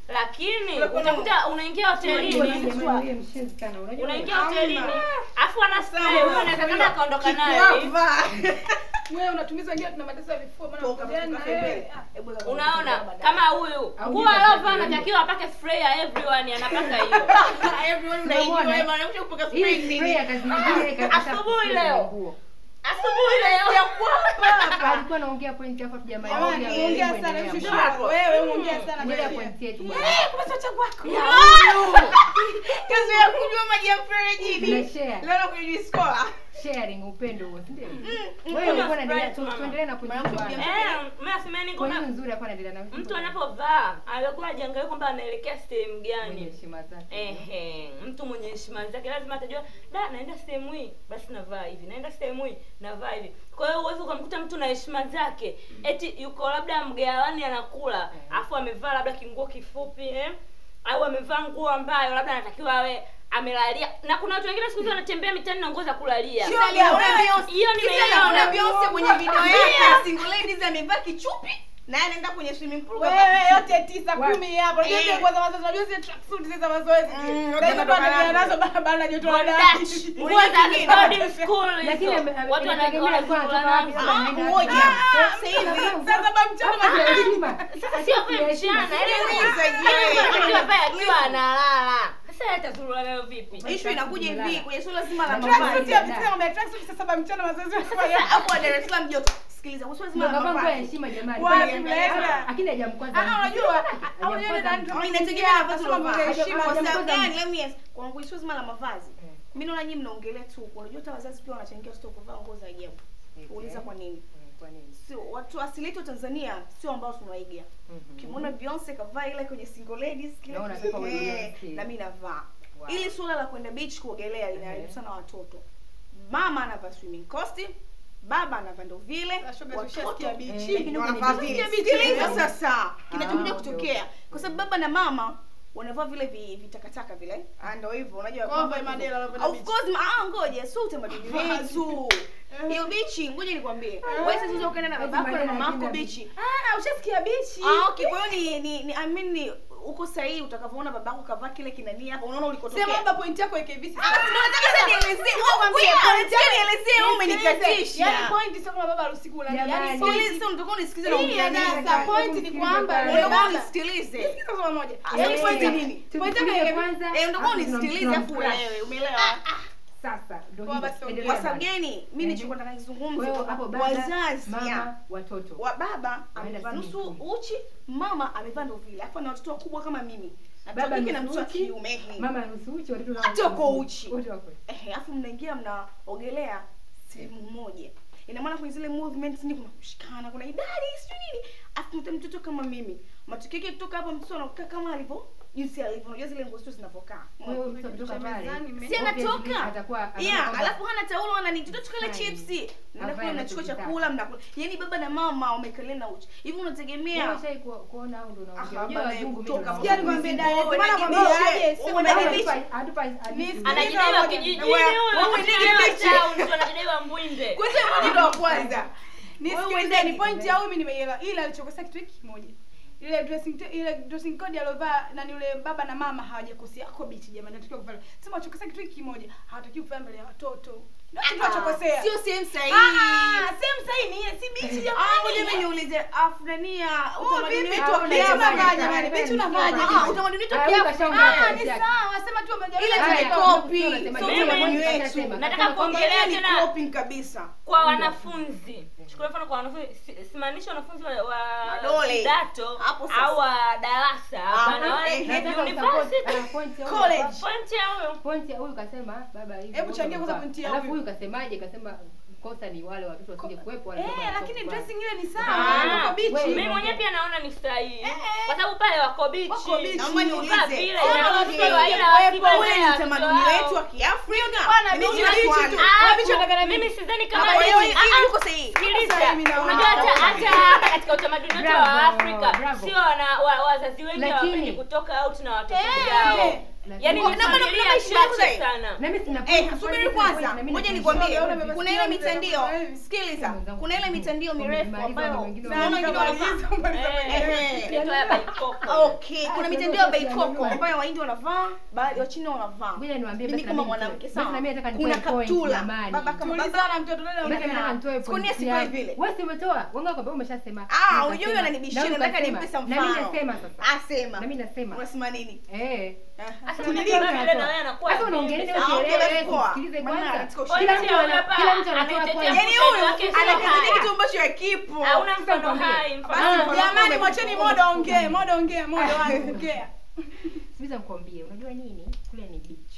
lakini Unakuwa- utakuta unaingia hotelini Jamani, wewe mshenzi sana. Unajua unaingia Hamna. hotelini afu ana spray huyo anaweza kama akaondoka naye Kikwapa. wewe unatumiza wengine tuna mateso ya vifua maana Toka, kujana toka eh, pembeni. ah. Hebu weka unaona kwenye baadaye. kama huyu Au nguo jibu aliovaa atakuja. anatakiwa apake spray ya everyone anapaka hiyo Everyone unaijua, wewe unakuja kupaka spray nini? Asubuhi leo. asubuhi leo alikuwa anaongea point hapo tujamaliza. Jamani, Wewe ongea endelea sana bwana. shushu wewe ongea sana Endelea wewe. point yetu bwana. kazi ya kunywa maji ya mferejini Tuna share. leo nakunywa skola Sharing upendo huo, si ndio? kunywa Wewe ulikuwa Sprite, unaendelea tu- mama. tuendelee na point yetu bwana. eh mimi asemeni Kwa hiyo kwamba nzuri alikuwa anaendelea na mtu anapovaa alikuwa ajiangalia kwamba anaelekea sehemu mwenye gani heshima zake. Ehe, mtu mwenye heshima zake lazima atajua da naenda sehemu hii basi navaa hivi naenda sehemu hii navaa hivi kwa hiyo uwezi ukamkuta mtu na heshima zake eti yuko labda mgawani anakula afu amevaa labda kinguo kifupi eh? au amevaa nguo ambayo labda anatakiwa awe amelalia na kuna watu wengine siku hizi wanatembea mitaani na nguo za kulalia Sio, Una Beyonce. hiyo Una nimeiona Beyonce kwenye video yake ya single ladies amevaa kichupi na anaenda kwenye swimming pool kavaa wewe kichupi. yote tisa kumi hapo unajua zile Eh. nguo za mazoezi unajua zile tracksuit zile za mazoezi Mm, zile. yote Sasa hizo yanatoka bado nazo. nazo barabara na joto la Bondage. ndani nguo za kingine. boarding school Lakini hizo ame- ame- watu inategemea wana- alikuwa anatoka wapi, wanazo. kama Ah, anaenda ngoja. wapi. Sasa hivi sasa baba mchana Hapa kuna heshima. sasa sio vile mchana Sikiliza, akiwa analala sasa atazurura nayo vipi ishu inakuja hivi kwenye suala zima la Tracksuit mavazi tracksuit ya msichana ngombe tracksuit sasa baba mchana mazoezi sasa hapo wa Dar es Salaam joto sikiliza kwa suala zima Ndio la kavaa nguo ya mavazi heshima jamani. Wapi Kwani- mnaenda? Lakini hajamkwaza. Ah, unajua au Hajamkwaza yeye mtu. ndio Oh, inategemea na vazi Anasema ulovaa. mambo ya heshima. Kwa sababu Hajamkwaza gani? mtu. Let me ask. Kwangu issue zima la mavazi. Mimi naona nyinyi mnaongelea tu. Unajua hata wazazi pia wanachangia watoto kuvaa nguo za ajabu. Uliza kwa nini? Kwa nini? Sio watu asili yetu wa Tanzania sio ambao tunaiga. Ukimwona Beyonce kavaa ile kwenye single ladies kile Na unataka uwe eh, Beyonce. na mimi navaa. Wow. Ili suala la kwenda beach kuogelea linaharibu Ehe. sana watoto. Mama anavaa swimming costume, baba anavaa ndo vile, Na shoga watoto tushasikia Eh, bichi. lakini wanavaa kwenye vile. beach- Sikiliza beach- sasa kinachokuja Ah, kutokea kwa sababu baba na mama wanavaa vile vi- vitakataka vile Ah, ndo hivyo unajua Kwamba kwamba Madela wanapenda of beach. course ma- ah ngoja sio utamaduni wetu hiyo bichi ngoja nikwambie wewe sasa ukaenda na Eti babako na Madela mamako anapenda bichi Ah, ushasikia bichi. ah okay kwa hiyo ni ni, ni I mean ni uko sahihi utakavyoona babako kavaa kile kinani hapa unaona ulikotokea Sema baba point yako ike visi. Ah, ndio nataka sasa nielezee wewe mwambie point yako nielezee wewe umenikatisha Yaani point sio kama baba harusi kula. Yaani Jamani. point sikiliza unataka unisikize na Hii ongea nini sasa point ni kwamba Hebu yule unataka baba unisikilize Sikiza kwa moja. Ah, Yaani eh, point ni eh, nini? Point yako Tusikilize ike kwanza. eh ndio alafu unisikilize tunam- afu tunam- wewe umeelewa Sasa ndio Kwa hivyo. basi Endelea kwa sababu bwana. gani mimi nilichokuwa nataka Kwa nizungumze hiyo hapo kwamba baba, wazazi ya, mama, watoto. wa baba Waenda amevaa swimming nusu pool. uchi mama amevaa ndo vile alafu ana watoto wakubwa kama mimi na mtoto Baba wa kike na nusu mtoto wa uchi, kiume ehe. Mama nusu uchi, watoto nao Wote wako nusu uchi. Wote wako. ehe alafu mnaingia mnaogelea sehemu moja ina maana kwenye zile movements ni kuna kushikana kuna idadi sijui nini alafu mta mtoto kama mimi matokeo yake kutoka hapo mtoto anakaa kama alivyo jinsi alivyo unajua zile nguo sio zinavyokaa Kwa hiyo mtu akitoka pale, mezani, me- si obviously anatoka atakuwa anaona yeah kwamba- alafu hana taulo ana nini tuto tukale Fine. chipsi mnakula Avae mnachukua anachokitaka. chakula mnakula yani baba na mama wamekalia na uchi hivi Wewe unategemea ushai ku- kuona au ndio unaongea? Aha, Unajua bana, wazungu mimi kutoka naona. Sikia nikwambie Mzigo, dada, wewe maana na kwambia kibisha, aje, sema wewe na dada, kibisha. Hatupa- hatupa hadithi. Nisikize anajidaiwa moja. kijijini Wewe- huyo wewe anajidaiwa nige bichi. town, mtu anajidaiwa mbwinde kwanza mmoja ndo wa kwanza nisikilize ni point ya huyu mimi nimeielewa ila alichokosea kitu hiki kimoja ile dressing te- ile dressing code aliovaa na ni yule baba na mama hawajakosea ako bichi jamani natakiwa kuvaa sema wachokosea kitu hiki kimoja hawatakiwi kuvaa mbele ya watoto ndio kitu wachokosea sio sehemu sahihi ah same sahi ni si bichi Ah, ngoja jamani mimi niulize afrania Oh, utamaduni vipi wetu tu wa bichi Kiafrika. unavaa jamani bichi unavaaje Ah, utamaduni wetu wa Ah, huyu Kiafrika. kashaongea ah point ni yake. sawa sema tu wamejaribu Ile Haya, tuna kama copy. mtu anasema Sio mimi utamaduni mwenyewe wetu. nitasema. Nataka Kama kuongelea Ongelea ni tena copying kabisa kwa wanafunzi chukua mfano kwa wanafunzi si- simaanishi wanafunzi wa, wa Madole. kidato Hapo sasa. au wa darasa Ah, hapana wale eh, Nataka university usupport, ah, point ya huyu College. hapa. point ya huyo Point ya huyu kasema baba hivi. Hebu wote changia kwanza wamevaa. point ya Alafu huyu. huyu kasemaje? Kasema kosa ni wale watoto wasije kuwepo wale eh baba lakini watoto dressing ile ni Ah, sawa uko bichi wewe- mimi mwenyewe pia naona ni sahihi kwa sababu pale wako bichi Wako bichi. Naomba niulize. Kuvaa vile Sasa inaruhusiwa, niulize. ila Ule ni wasivae utamaduni watoto wetu wa wao. Kiafrika Kuiunga. Bwana, Nimeunga bichi, bichi Swan. tu. Ah, Wewe bichi unataka na mimi mimi. sidhani kama Hapa ni- hiyo- Ah, hiyo ah, yuko sahihi. sikiliza Sasa hivi naona. unajua hata hata hata katika utamaduni wetu wa Bravo, Afrika bravo. sio wana- wa- wazazi wengi Lakini- hawapendi kutoka out na watoto Eh. vyao yaani Kwa- ni na bado familia kuna maisha yangu chache zaidi. sana Na mimi sina Eh, point, subiri point, kwanza, point, na mimi ngoja na nikwambie, tension. kuna ile mitandio, sikiliza, Mwenzangu, kuna ile mitandio mirefu wamemaliza, ambayo wengine unaona wengine wanavaa Eh, inaitwa ya baikoko. Okay, kuna mitandao ya baikoko ambayo Wahindi wanavaa, baadhi wa China wanavaa. Ngoja niwaambie Mimi basi kama na mimi mwanamke nitoe- sawa. basi na mimi nataka Kuna nitoe point, kaptula. jamani. Baba kama baba. Tulizana mtoto dada Basi Nataka- nataka nitoe Siku nne point sitoe yangu. vile. Wewe si umetoa, wanga kwa sababu umeshasema. Ah, Nikasema. unajua huyo ananibishia, Na nataka ukasema. nimpe some Na mimi mfano. nasema sasa. Asema. Na mimi nasema. Unasema nini? Eh. Hasa Sasa unajua unajua vile na wewe anakuwa Sasa unaongelea vipi? nini Ah, okay, usielewe, that's poa. sikilize Maana kwanza. let's go. Kwa Kila hiyo mtu ana- hapa kila mtu anatoa anaitetea point. Yaani mshikaji huyu wake sio anakizidi hai. kitu ambacho hakipo. Hauna mfano nikwambie. hai, mfano Basi, hai. Jamani, mwacheni modo ongee, modo ongea, modo wangu ongea. Sikiliza nikwambie, unajua nini? Kule ni beach.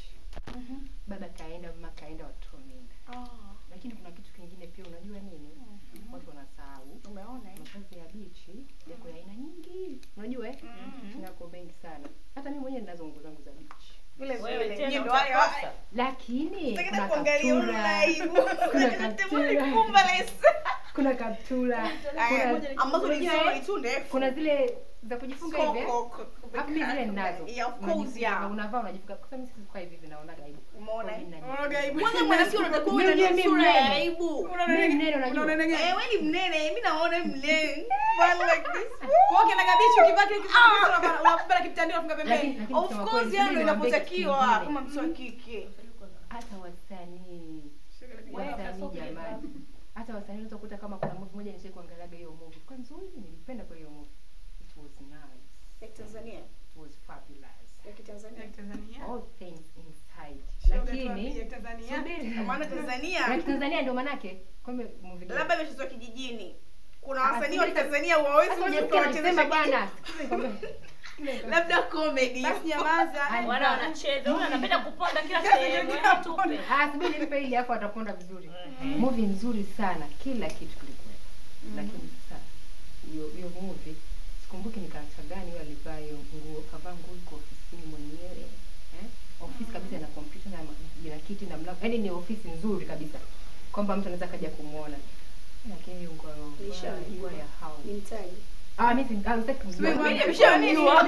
Baba kaenda, mama kaenda, watoto wameenda. Lakini kuna kitu kingine pia unajua nini? Watu wanasahau. Umeona eh? Mavazi ya bichi yako ya aina nyingi. Unajua eh? Yako mengi sana. Hata mimi mwenyewe ninazo nguo zangu za bichi. Vile Wewe vile. tena Nyie ndo wale utakosa. wale. Lakini Nataka kuna kuangalia kaptura. online. Kuna Natemoni kaptura. kumba lesa. Kuna kaptura. Aya, Kuna ambazo ni unajua, nzuri eh, tu ndefu. kuna zile za kujifunga hivi. eh? Koko, Hapo mimi zile ninazo. Yeah, of course, Unajifunga, yeah. Unavaa unajifunga. Kwa sababu mimi sikukaa hivi hivi naona aibu. Umeona eh? Mimi najifunga. Unaona aibu. Kwanza mwanamke unatakiwa uwe Mimi na mimi sura ya mnene. aibu. Mimi mnene unajua. Unaona nini? Eh, wewe ni mnene, mimi naona mnene. One like this. Kwa hiyo kina bichi ukivaa kile kitu unapata unapata kitandio unafunga Lakini pembeni. lakini Of kusema course, kweli, yani mimi ndio niwaambie inapotakiwa kitu kama kingine. mtu wa kike. hata wasanii wasanii jamani hata wasanii unaweza kukuta kama kuna movie moja nishai kuangaliaga hiyo movie kwa nzuri nilipenda kwa hiyo movie it was nice Ya Tanzania. it was fabulous Ya Kitanzania. Ya Tanzania. all things inside Shoga lakini tu ya Tanzania. subiri Maana Tanzania ya Tanzania ndio manake kwamba movie gani? labda imechezwa kijijini. Kuna Ah, wasanii wa sikiliza. Tanzania hawawezi Sasa kuja unasikia kuwachezesha anasema kijijini. bwana Sikiliza nikwambie. Sikiliza nikwambie. Labda comedy. Basi nyamaza. wana wanacheza huyu anapenda kuponda kila sehemu eh, tupe Ah, subiri nipe ili hapo ataponda vizuri. Movie nzuri sana, kila kitu kilikuwa. Lakini sasa hiyo hiyo movie sikumbuki ni karakta gani yule alivaa hiyo nguo, kavaa nguo iko ofisini mwenyewe. Eh? Ofisi kabisa na kompyuta na ma- na kiti na mlango. Yaani ni ofisi nzuri kabisa. Kwamba mtu anaweza kaja kumuona. Lakini hiyo nguo Lisha. ilikuwa ya hao. Ni mtaji. Ah, mimi si- ah, sitaki kujua. Mimi Mimi nimeshamjua.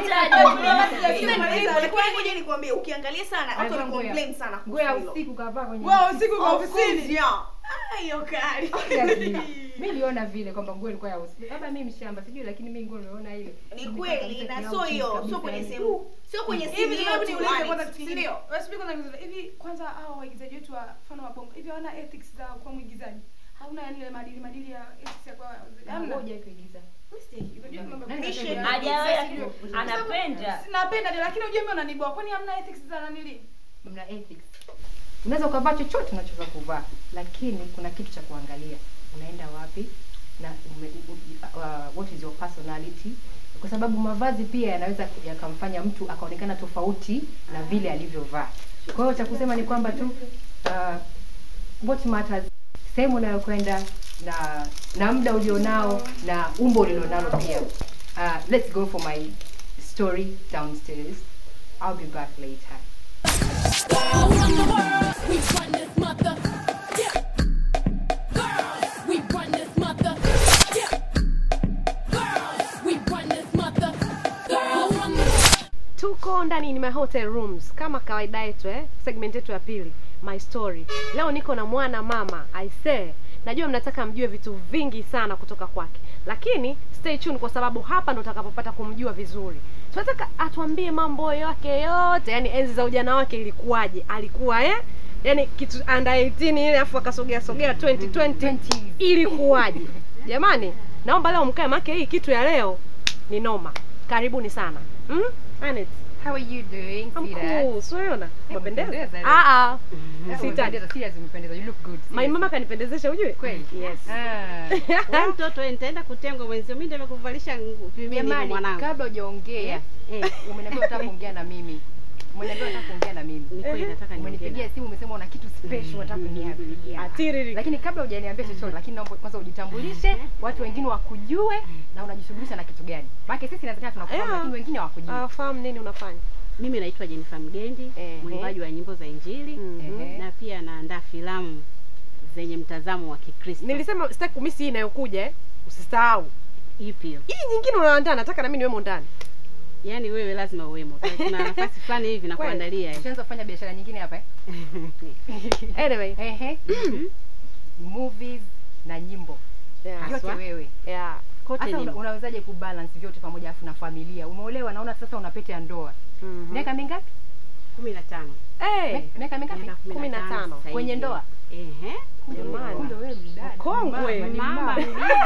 Lakini ngoja nikwambie ukiangalia sana watu Alivaa wana nguo ya- complain sana nguo ya kuhusu hilo. usiku kavaa kwenye Wewe usiku kwa Of course, ofisini. yeah. Ah, hiyo kali. mi niliona vile kwamba nguo ilikuwa ya usiku labda mi mshamba sijui lakini mi nguo niliona ile Ni Imekaa kweli kabisa na kiau sio chini hiyo, kabisa, sio kwenye yani. sehemu, sio kwenye Hivi sehemu hebu niulize yote, kwanza si kitu kingine. ndio? Wewe subiri kwanza niulize. Hivi kwanza hao waigizaji wetu wa mfano wa bongo. Hivi hawana ethics za kuwa mwigizaji? Hauna yani ile maadili maadili ya ethics ya kuwa Ah, hamna. ngoja kuigiza Unajua mambo ya Nani kuigiza. anasema? hajawahi Sasa lakini sijui. anapenda Napenda ndio lakini ujue mimi unaniboa. Kwani hamna ethics za nanili? mna ethics unaweza ukavaa chochote unachoweza kuvaa lakini kuna kitu cha kuangalia unaenda wapi na ume, u, u, uh, what is your personality kwa sababu mavazi pia yanaweza yakamfanya mtu akaonekana tofauti na vile alivyovaa kwa hiyo cha kusema ni kwamba tu uh, what matters sehemu unayokwenda na na muda ulionao na umbo ulilonalo pia uh, let's go for my story downstairs i'll be back later All around the world, we run this mother. Yeah. Girls, we run this mother. Yeah. Girls, we run this mother. Girls, run this tuko ndani ni my hotel rooms kama kawaida yetu eh? segment yetu ya pili my story leo niko na mwana mama aisee najua mnataka mjue vitu vingi sana kutoka kwake lakini stay tuned kwa sababu hapa ndo utakapopata kumjua vizuri tunataka atuambie mambo yake yote yani enzi za ujana wake ilikuwaje alikuwa eh yani kitu under 18 ile afu akasogea sogea 2020 ilikuwaje jamani naomba leo mkae make hii kitu ya leo ni noma karibuni sana mm? Anet, how are you doing I'm sweetheart? cool. Siona? Umependeza? umependeza leo. Ah ah. Sitaki. Sitaki. Serious umependeza. You look good. My Serious. mama kanipendezesha ujue? Kweli? Yes. Ah. Wewe mtoto wewe, nitaenda kutengwa mwenzio, mimi ndio nimekuvalisha nguo vimini Jamani, mwanangu. kabla hujaongea, Eh, umeniambia unataka kuongea na mimi. Umeniambia unataka kuongea na mimi. ni kweli nataka niongee. Umenipigia simu umesema una kitu special unataka kuniambia. Atiriri. Lakini kabla hujaniambia chochote, lakini naomba kwanza ujitambulishe, watu wengine wakujue na unajishughulisha na kitu gani. Maana sisi inawezekana tunakufahamu Yeah. lakini wengine hawakujui. Ah, fahamu nini unafanya? Mimi naitwa Jennifer Mgendi, Ehe. mwimbaji wa nyimbo za Injili Mhm. Ehe. na pia naandaa filamu zenye mtazamo wa Kikristo. Nilisema sitaki kumisi hii inayokuja eh. Usisahau. ipi hiyo? Hii nyingine unaandaa nataka na mimi niwemo ndani. Yaani wewe lazima uwemo. Kuna nafasi fulani hivi na Kweli. kuandalia. hivi. Ushaanza kufanya biashara nyingine hapa eh? Anyway. Ehe. Movies na nyimbo. Yeah. Yote wewe. Yeah. Kote Hasa ni una, unawezaje kubalance vyote pamoja afu na familia? Umeolewa naona sasa una pete ya ndoa. Mhm. Miaka mingapi? kumi na tano. Eh. Mi- Miaka mingapi? Miaka Kumi na tano. sasa Kwenye hivi. ndoa? Ehe. Jamani. Kumbe wewe mdada. Mkongwe. Mama, ni Mama mama.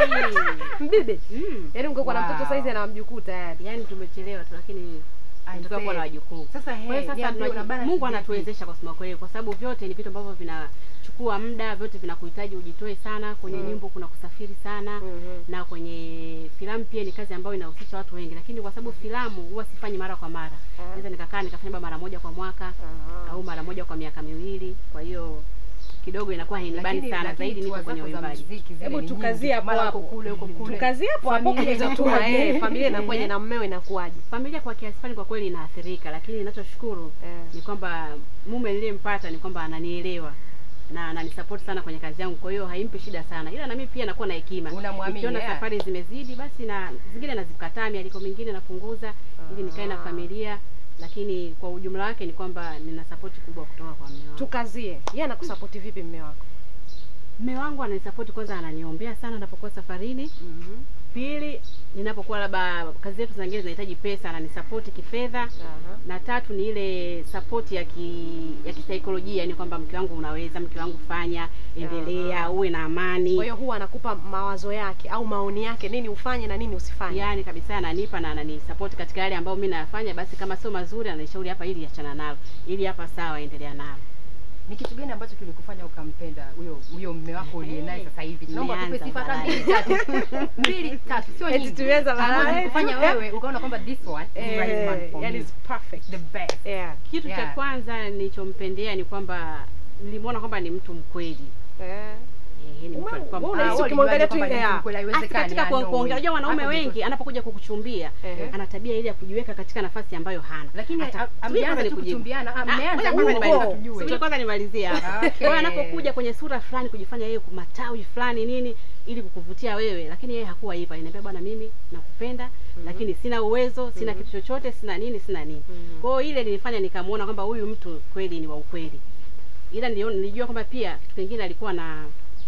mbibi. Mbibi. Mm. Yaani ungekuwa na Wow. mtoto saizi ana mjukuu tayari. Yaani tumechelewa tu lakini I tunataka kuwa na say. wajukuu. Sasa Kwa hiyo hey, sasa niambie una tunaji- balance Mungu vipi? anatuwezesha kwa kusema kweli, kwa sababu vyote ni vitu ambavyo vinachukua muda, vyote vinakuhitaji ujitoe sana. Kwenye Mm. nyimbo kuna kusafiri sana Mhm. na kwenye filamu pia ni kazi ambayo inahusisha watu wengi, lakini kwa sababu filamu huwa sifanyi mara kwa mara, Ah. naweza nikakaa nikafanya labda mara moja kwa mwaka Ah. au mara moja kwa miaka miwili. Kwa hiyo kidogo inakuwa hainibani Lakini- sana, lakini zaidi niko tour kwenye zako za uimbaji. muziki zile Hebu ni tukazie nyingi. hapo Mara hapo. uko kule uko kule. Tukazie hapo hapo Familia kwenye hizo tour, inakuwaje? eh, familia inakuwaje Ehe. na mmeo inakuwaje? Familia kwa kiasi fulani kwa kweli inaathirika, lakini ninachoshukuru Eh. ni kwamba mume niliyempata ni kwamba ananielewa na ananisupport sana kwenye kazi yangu, kwa hiyo haimpi shida sana, ila na mimi pia nakuwa na hekima. Unamwamini, Nikiona yeah. safari zimezidi, basi na zingine nazikataa, mialiko mingine napunguza ili nikae na Ah. familia, lakini kwa ujumla wake ni kwamba nina support kubwa kutoka kwa mume wangu. Tukazie. Yeye anakusapoti vipi mme wako? Mume wangu ananisapoti, kwanza ananiombea sana napokuwa safarini. Mhm. Pili, ninapokuwa labda kazi zetu zingine zinahitaji pesa, ananisapoti kifedha Aha. na tatu ni ile support ya ki, ya kisaikolojia, yani kwamba mke wangu unaweza, mke wangu fanya, endelea, uwe na amani. Kwa hiyo huwa anakupa mawazo yake au maoni yake, nini ufanye na nini usifanye. yani kabisa ananipa na ananisupport katika yale ambayo mimi nayafanya, basi kama sio mazuri ananishauri hapa, ili achana nalo, ili hapa sawa, endelea nalo. Ni kitu gani ambacho kilikufanya ukampenda huyo huyo mume wako uliye naye sasa hivi? Naomba tupe Nimeanza sifa hata balaa. mbili tatu. Mbili tatu, sio Eti nyingi. tumeanza balaa. Ambazo zilikufanya wewe ukaona kwamba this one is the right man Eh, for yani me. is perfect. The best. Yeah. Kitu cha Yeah. kwanza nilichompendea ni kwamba nilimwona kwamba ni mtu mkweli. Eh. Eh, ni mtu Ume- alikuwa wewe mkweli. unahisi Ah, ukimwangalia tu ulijuaje ile kwamba ni ya- mkweli? Hata Haiwezekani, katika ah, ku- no kuongea, way. unajua wanaume Hapo ndipo- wengi anapokuja kukuchumbia Ehe. ana tabia ile ya kujiweka katika nafasi ambayo hana. Lakini Hata- am- subiri amjaanza kwanza tu nikujibu. kuchumbiana, ah, Ah, mmeanza ngoja tu kwanza huko, nimalizie. tujue. Subiri kwanza nimalizie hapa. Okay. Kwa hiyo anapokuja kwenye sura fulani kujifanya yeye matawi fulani nini ili kukuvutia wewe, lakini yeye hakuwa hivyo. Aliniambia bwana, mimi nakupenda lakini sina uwezo, sina kitu chochote, sina nini, sina nini. Mhm. Kwa hiyo ile nilifanya nikamuona kwamba huyu mtu kweli ni wa ukweli. Ila nilio- nilijua kwamba pia kitu kingine alikuwa na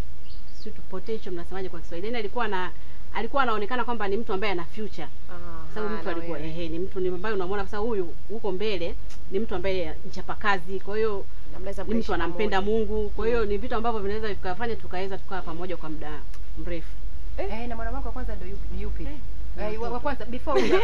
sio tu potential mnasemaje kwa Kiswahili. Yaani alikuwa na alikuwa anaonekana kwamba ni mtu ambaye ana future Ah, sababu mtu na alikuwa wewe. ehe, ni mtu ni ambaye unamwona sasa huyu huko mbele ni mtu ambaye mchapakazi, kwa hiyo Na mnaweza ni kuishi mtu anampenda pamoja. Mungu. Kwa hiyo ni vitu ambavyo vinaweza vikafanya tukaweza tukawa pamoja kwa muda mrefu. Eh, na mwana wako wa kwanza ndio yupi? Ni yupi? Eh, wa wa kwanza before huyo.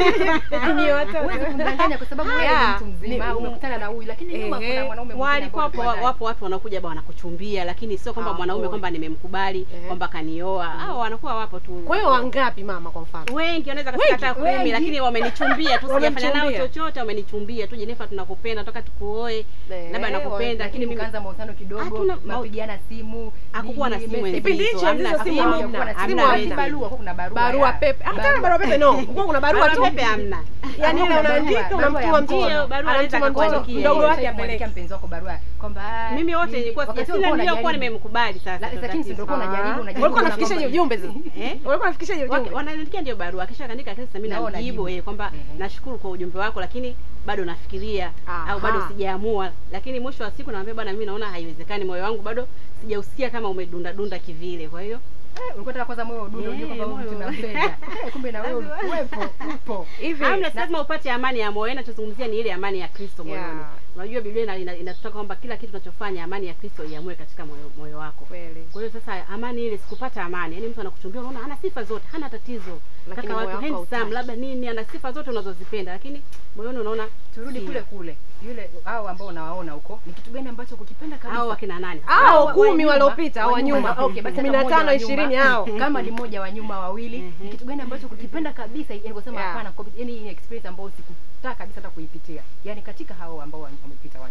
Ni watoto. Huwezi kumdanganya kwa sababu wewe Yeah. ni mtu mzima, Ni- umekutana na huyu lakini nyuma Ehe. kuna mwanaume mwingine Walikuwa ambaye wapo, ulikuwa naye. wapo watu wanakuja ba wanakuchumbia, lakini sio kwamba Ah, mwanaume boy. kwamba nimemkubali Ehe. kwamba kanioa. Hao wanakuwa wapo tu. Kwa hiyo wangapi mama kwa mfano? wengi wanaweza kafika Wengi, hata kumi, wengi. lakini wamenichumbia tu, sijafanya nao Wamemchumbia. chochote, wamenichumbia tu. Jennifer, tunakupenda, nataka tukuoe, Eh, labda nakupenda, lakini lakini mimi mkaanza mahusiano kidogo, Hatuna mau- mapigiana simu. Hakukuwa na nini, simu message. enzi Kipindi hicho hizo, hamna hizo simu simu, hamna. hamna, Simu hamna. hamna. barua, kwa kuna barua. Barua ya- pepe. Hata barua. barua pepe no. Kwa kuna barua Barua tu. pepe hamna. Yaani ile Hakuna unaandika barua, barua ya unamtuma mkono. mtoto. Barua Anamtuma anaweza mtoto kukuandikia. mdogo wake Kumwandikia apeleke. mpenzi wako barua kwamba ah, Mimi wote nini, nilikuwa wakati sina ulikuwa niliokuwa unajaribu. nimemkubali sasa. La- ndo lakini si tatizo. ndio ulikuwa unajaribu, Ah. unajaribu Walikuwa kuona nafikisha kwamba- ujumbe sasa. Eh? Walikuwa nafikisha hiyo Wake- ujumbe. wananiandikia ndio barua, kisha kaandika kesi, mimi Nao najibu unajibu. eh kwamba Mhm. nashukuru kwa ujumbe wako, lakini bado nafikiria Aha. au bado sijaamua. Lakini mwisho wa siku namwambia bwana, mimi naona haiwezekani, moyo wangu bado sijausikia kama umedunda dunda kivile, kwa hiyo Eh, ulikuwa unataka kwanza moyo udunde ujue Eh, kwamba huyu mtu moyo. unampenda. Eh, kumbe na wewe uwepo, upo. Hivi. Hamna, si lazima upate amani ya moyo. Ninachozungumzia ni ile amani ya Kristo moyoni. Yeah. Unajua Biblia ina- ina- inatutaka kwamba kila kitu tunachofanya amani ya Kristo iamue katika moyo, moyo wako. Kweli. Kwa hiyo sasa amani ile sikupata amani. Yaani mtu anakuchumbia unaona ana sifa zote, hana tatizo. Lakini Kaka moyo watu wako handsome, hautaki. labda nini, ana sifa zote unazozipenda, lakini moyoni unaona Turudi sio. kule kule. Yule hao ambao unawaona huko, ni kitu gani ambacho kukipenda kabisa? Hao wakina nani? Hao wa- kumi wa nyuma, waliopita au wa nyuma. wanyuma. Okay, basi hata Kumi na mmoja tano wa nyuma. ishirini hao. Kama ni mmoja wa nyuma wawili, Mhm. ni kitu gani ambacho kukipenda kabisa? Yani kusema Yeah. hapana, kwa- yani ni experience ambayo sikutaka kabisa hata kuipitia. Yani katika hao ambao wame- wamepita wa nyuma.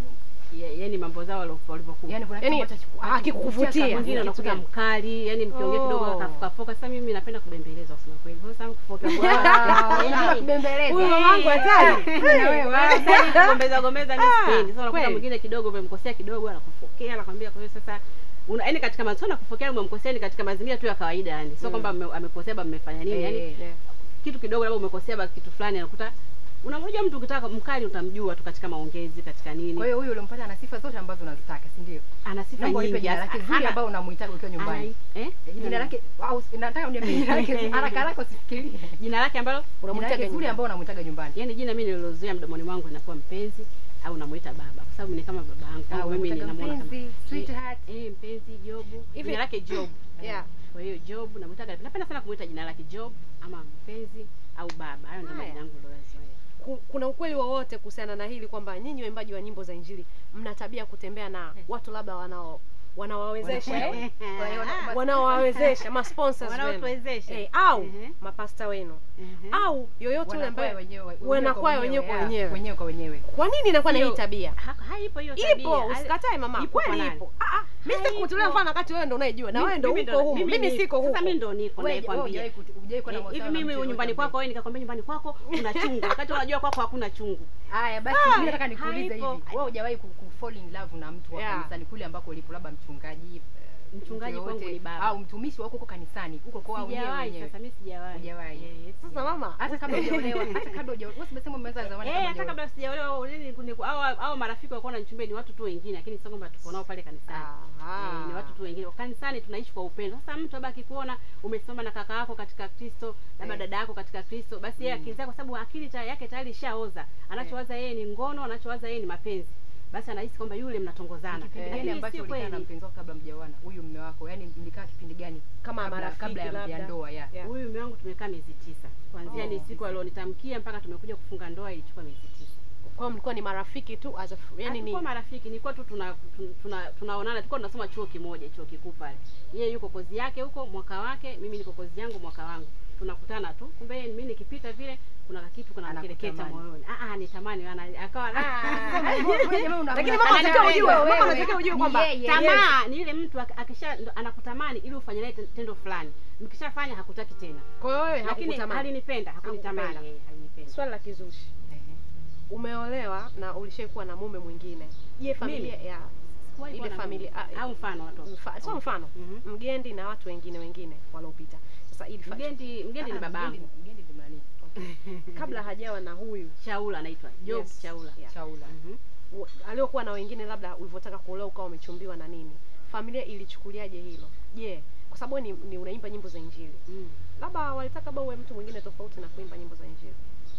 ya- yaani mambo zao walivyo- walivyokuwa Yaani kuna kitu Yaani, ambacho hakiku- hakikuvutia. hakikuvutia mwingine sana. unakuta Kitu mkali yani mkiongea kidogo Oh. akafokafoka sasa mimi napenda kubembelezwa kusema kweli kwa sababu kufoka Ah, unataka kubembeleza. Huyu mamangu hatari. Na wewe. gombeza gombeza mimi Ah, sipendi sasa unakuta kweli. mwingine kidogo umemkosea kidogo anakufokea anakwambia kwa hiyo sasa una yaani katika masuala kufokea umemkosea ni katika mazingira tu ya kawaida yani sio kwamba mme- amekosea baba mmefanya nini yani Eh, Yeah. kitu kidogo labda umekosea ba kitu fulani anakuta unamjua mtu ukitaka mkali utamjua tu katika maongezi katika nini Kwa hiyo huyu ulimpata ana sifa zote ambazo unazitaka, si ndio? ana sifa Naomba unipe nyingi jina lake hasa- zuri hana- ambao unamuhitaji ukiwa nyumbani. ana- eh? Jina lake au nataka uniambie jina lake haraka haraka usifikirie. jina lake ambalo Jina Unamwitaga lake zuri nyumbani. ambao unamuhitaga nyumbani. yani jina mimi nililozoea mdomoni mwangu linakuwa mpenzi au namuita baba kwa sababu ni kama baba yangu Ah, Kwangu mimi unamuitaga ninamuona kama mpenzi, sweetheart. eh mpenzi jobu Hivi- jina lake job Yeah. kwa hiyo job namuitaga napenda sana kumuita jina lake job ama mpenzi au baba hayo ndio Haya. majina yangu niliyoyazoea Ku- kuna ukweli wowote kuhusiana na hili kwamba nyinyi waimbaji wa nyimbo za injili mna tabia ya kutembea na watu labda wanao wanawawezesha eh? Kwa hiyo na- wanaowawezesha ma sponsors wenu Wanaotuwezesha. eh, au Ehe. mapasta wenu Ehe. au yoyote yule wanakwaya ambaye wenyewe wanakwaya wenyewe kwa yeah, wenyewe. wenyewe kwa wenyewe. kwa nini inakuwa na hii Sio- tabia Ha- haipo hiyo tabia. ipo Hali- usikatae mama Ipo kwa kweli nani? ipo Ah, ah, mimi sitaki Haipo. kutolea mfano wakati wewe ndo unayejua na Mimi- wewe ndo mimi uko huko mimi ni- siko huko sasa mimi ndo niko Wewe nakwambia hujawahi kuti- hujawahi kwenda Eh, hivi mahusiano na mimi mtu nyumbani yoyote kwako wewe nikakwambia nyumbani kwako kuna chungu wakati unajua kwako hakuna chungu Haya basi mimi nataka nikuulize hivi. haipo. Wewe hujawahi ku, ku fall in love na mtu wa Yeah. kanisani kule ambako ulipo labda mchungaji eh, Mchungaji mtu kwangu yoyote, ni baba. au mtumishi wako huko kanisani huko kwa wenyewe sijawahi wenyewe. sasa mimi sijawahi Hujawahi. Eh, yes, sasa sijawahi. mama Hata kabla hujaolewa, hata kabla hujaolewa. Wewe umesema umeanza zamani Eh, kabla hata hujaolewa. kabla sijaolewa nini ni- au au marafiki walikuwa wananichumbia ni watu tu wengine lakini sio kwamba tuko nao pale kanisani Aha. Eh, ni watu tu wengine kanisani tunaishi kwa upendo sasa mtu labda akikuona umesimama na kaka yako katika kristo labda Eh. dada yako katika kristo basi yeye akili zake kwa sababu akili ta, yake tayari ishaoza anachowaza yeye ni ngono anachowaza yeye ni mapenzi basi anahisi kwamba yule mnatongozana Kipindi Lakini gani si ambacho ulikaa na kweli. mpenzi wako kabla mjaoana? Huyu mume wako, yani mlikaa kipindi gani? Kama kabla, marafiki kabla ya, labda. ya ndoa ya. Yeah. huyu mume wangu tumekaa miezi tisa kuanzia Oh. ni siku alionitamkia mpaka tumekuja kufunga ndoa ilichukua miezi tisa kwa hiyo mlikuwa ni marafiki tu as a fr- yani ni Hatukuwa marafiki nilikuwa tu tuna tuna- tuna tunaonana tulikuwa tunasoma chuo kimoja chuo kikuu pale yeye yuko kozi yake huko mwaka wake mimi niko kozi yangu mwaka wangu tunakutana tu kumbe yeye mimi nikipita vile kuna kitu kuna mkereketa Anakutamani. moyoni ah ah nitamani ana akawa Lakini mama unatakiwa ujue, mama unatakiwa ujue kwamba tamaa ni ile mtu ak- akisha ndo anakutamani ili ufanye naye tendo fulani mkishafanya hakutaki tena kwa hiyo wewe lakini hakukutamani halinipenda hakunitamani Hakupenda. yeye halinipenda swali la kizushi umeolewa na ulishaikuwa na mume mwingine je familia Mimi? ya Sikuwahi ile kuwa na familia mume. ah, au mfano watu mfa, sio mfano Mhm. mgendi na watu wengine wengine waliopita sasa ili fa- mgendi mgendi ni Ah, babangu mgendi- mgendi ni nani? kabla hajawa na huyu Shaula anaitwa Job Yes. Shaula Yeah. Shaula. Mhm. u- aliokuwa na wengine labda ulivyotaka kuolewa ukawa umechumbiwa na nini familia ilichukuliaje hilo je kwa sababu wewe ni, ni unaimba nyimbo za injili Mm. labda walitaka labda uwe mtu mwingine tofauti na kuimba nyimbo za injili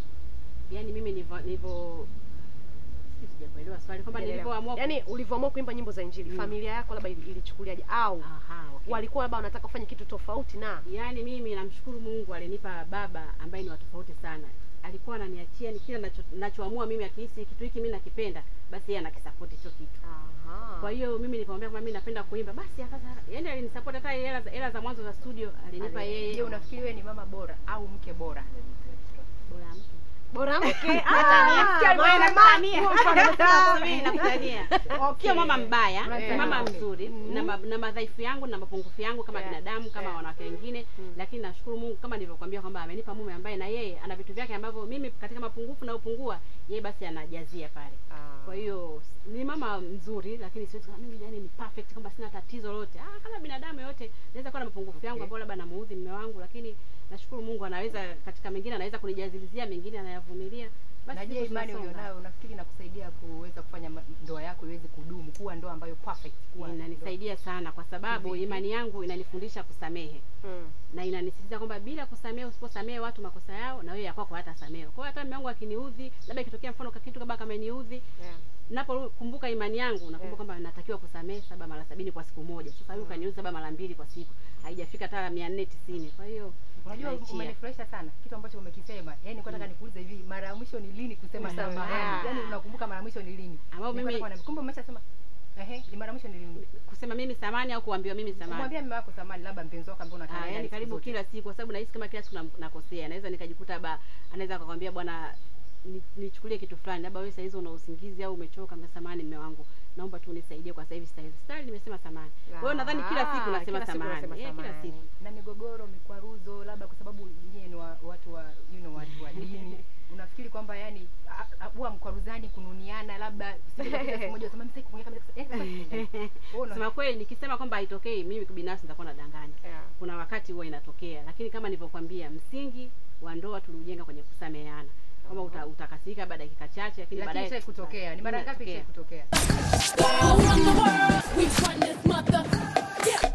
Yaani mimi nilivyo nilivyo sijui sijakuelewa swali kwamba nilivyoamua yaani ulivyoamua kuimba nyimbo za injili Mm. familia yako labda ili- ilichukuliaje au aha okay. walikuwa labda wanataka kufanya kitu tofauti na Yaani mimi namshukuru Mungu alinipa baba ambaye ni wa tofauti sana. Alikuwa ananiachia ni kila nacho, nachoamua mimi akihisi kitu hiki mimi nakipenda, basi yeye anakisupport hicho kitu. Aha. Kwa hiyo mimi nikamwambia kwamba mimi napenda kuimba, basi akaza yaani alinisupport hata hela za hela za mwanzo za studio alinipa yeye. Je, unafikiri wewe ni mama bora au mke bora? bora mtu. bora mke Natania. Ah, Bora mama. natania. Huo mfano umesema Mimi nakutania. Okay. Sio mama mbaya, Unatania. mama Okay. mzuri na, ma, na madhaifu yangu na mapungufu yangu kama Yeah. binadamu kama Yeah. wanawake wengine Mm. lakini nashukuru Mungu kama nilivyokuambia kwamba amenipa mume ambaye na yeye ana vitu vyake ambavyo mimi katika mapungufu na upungua yeye basi anajazia pale. Ah. Kwa hiyo ni mama mzuri lakini siwezi kusema mimi yani ni perfect kwamba sina tatizo lolote. Ah, kama binadamu yote naweza kuwa na mapungufu yangu Okay. ambayo labda namuudhi mume wangu lakini nashukuru Mungu anaweza katika mengine anaweza kunijazilizia mengine anayavumilia. Basi na je hivyo imani tunasonga. ulionayo unafikiri inakusaidia kuweza kufanya ma- ndoa yako iweze kudumu kuwa ndoa ambayo perfect kuwa inanisaidia sana kwa sababu Vipi? imani yangu inanifundisha kusamehe Mm. na inanisisitiza kwamba bila kusamehe usiposamehe watu makosa yao na wewe ya kwako hatasamehe kwa hiyo hata mume wangu akiniudhi labda ikitokea mfano kitu kama kama niudhi Yeah. napokumbuka imani yangu nakumbuka Yeah. kwamba natakiwa kusamehe saba mara sabini kwa siku moja sasa huyu kaniudhi saba mara mbili kwa siku haijafika hata mia nne tisini kwa hiyo unajua naachia. umenifurahisha sana kitu ambacho umekisema yani nilikuwa nataka nikuulize hivi mara ya mwisho ni lini kusema Mm. samahani Yeah. yani unakumbuka mara ya mwisho ni lini Ambao Nilikuwa mimi- nataka niambie, kumbe umeshasema ehe ni mara ya mwisho ni lini kusema mimi samani au kuambiwa mimi samani kumwambia mume wako samahani labda mpenzi wako ambaye unakaa Ah, naye yani siku karibu zote. kila siku kwa sababu nahisi kama kila siku nam- nakosea naweza nikajikuta ba anaweza akakwambia bwana ni- nichukulie kitu fulani, labda wewe saa hizo una usingizi au umechoka, mna samani mme wangu, naomba tu unisaidie kwa sasa hivi style. Style nimesema samani. Kwa hiyo nadhani kila siku Ah, nasema kila siku samani. unasema Eh, kila samani. siku. na migogoro mikwaruzo labda kwa sababu nyie ni wa, watu wa you know, watu wa dini unafikiri kwamba yani a- a- huwa mkwaruzani kununiana labda sijapita siku moja unasema msiki kuongea kabisa eh sasa wewe una- Sema kweli nikisema kwamba haitokei, mimi binafsi nitakuwa nadanganya. Yeah. Kuna wakati huwa inatokea, lakini kama nilivyokuambia, msingi wa ndoa tuliujenga kwenye kusameheana, kwamba uta, utakasirika baada ya dakika chache, lakini lakini baadaye ishai kutokea ni mara ngapi ishai Inatokea. kutokea All around the world, we run this mother. Yeah.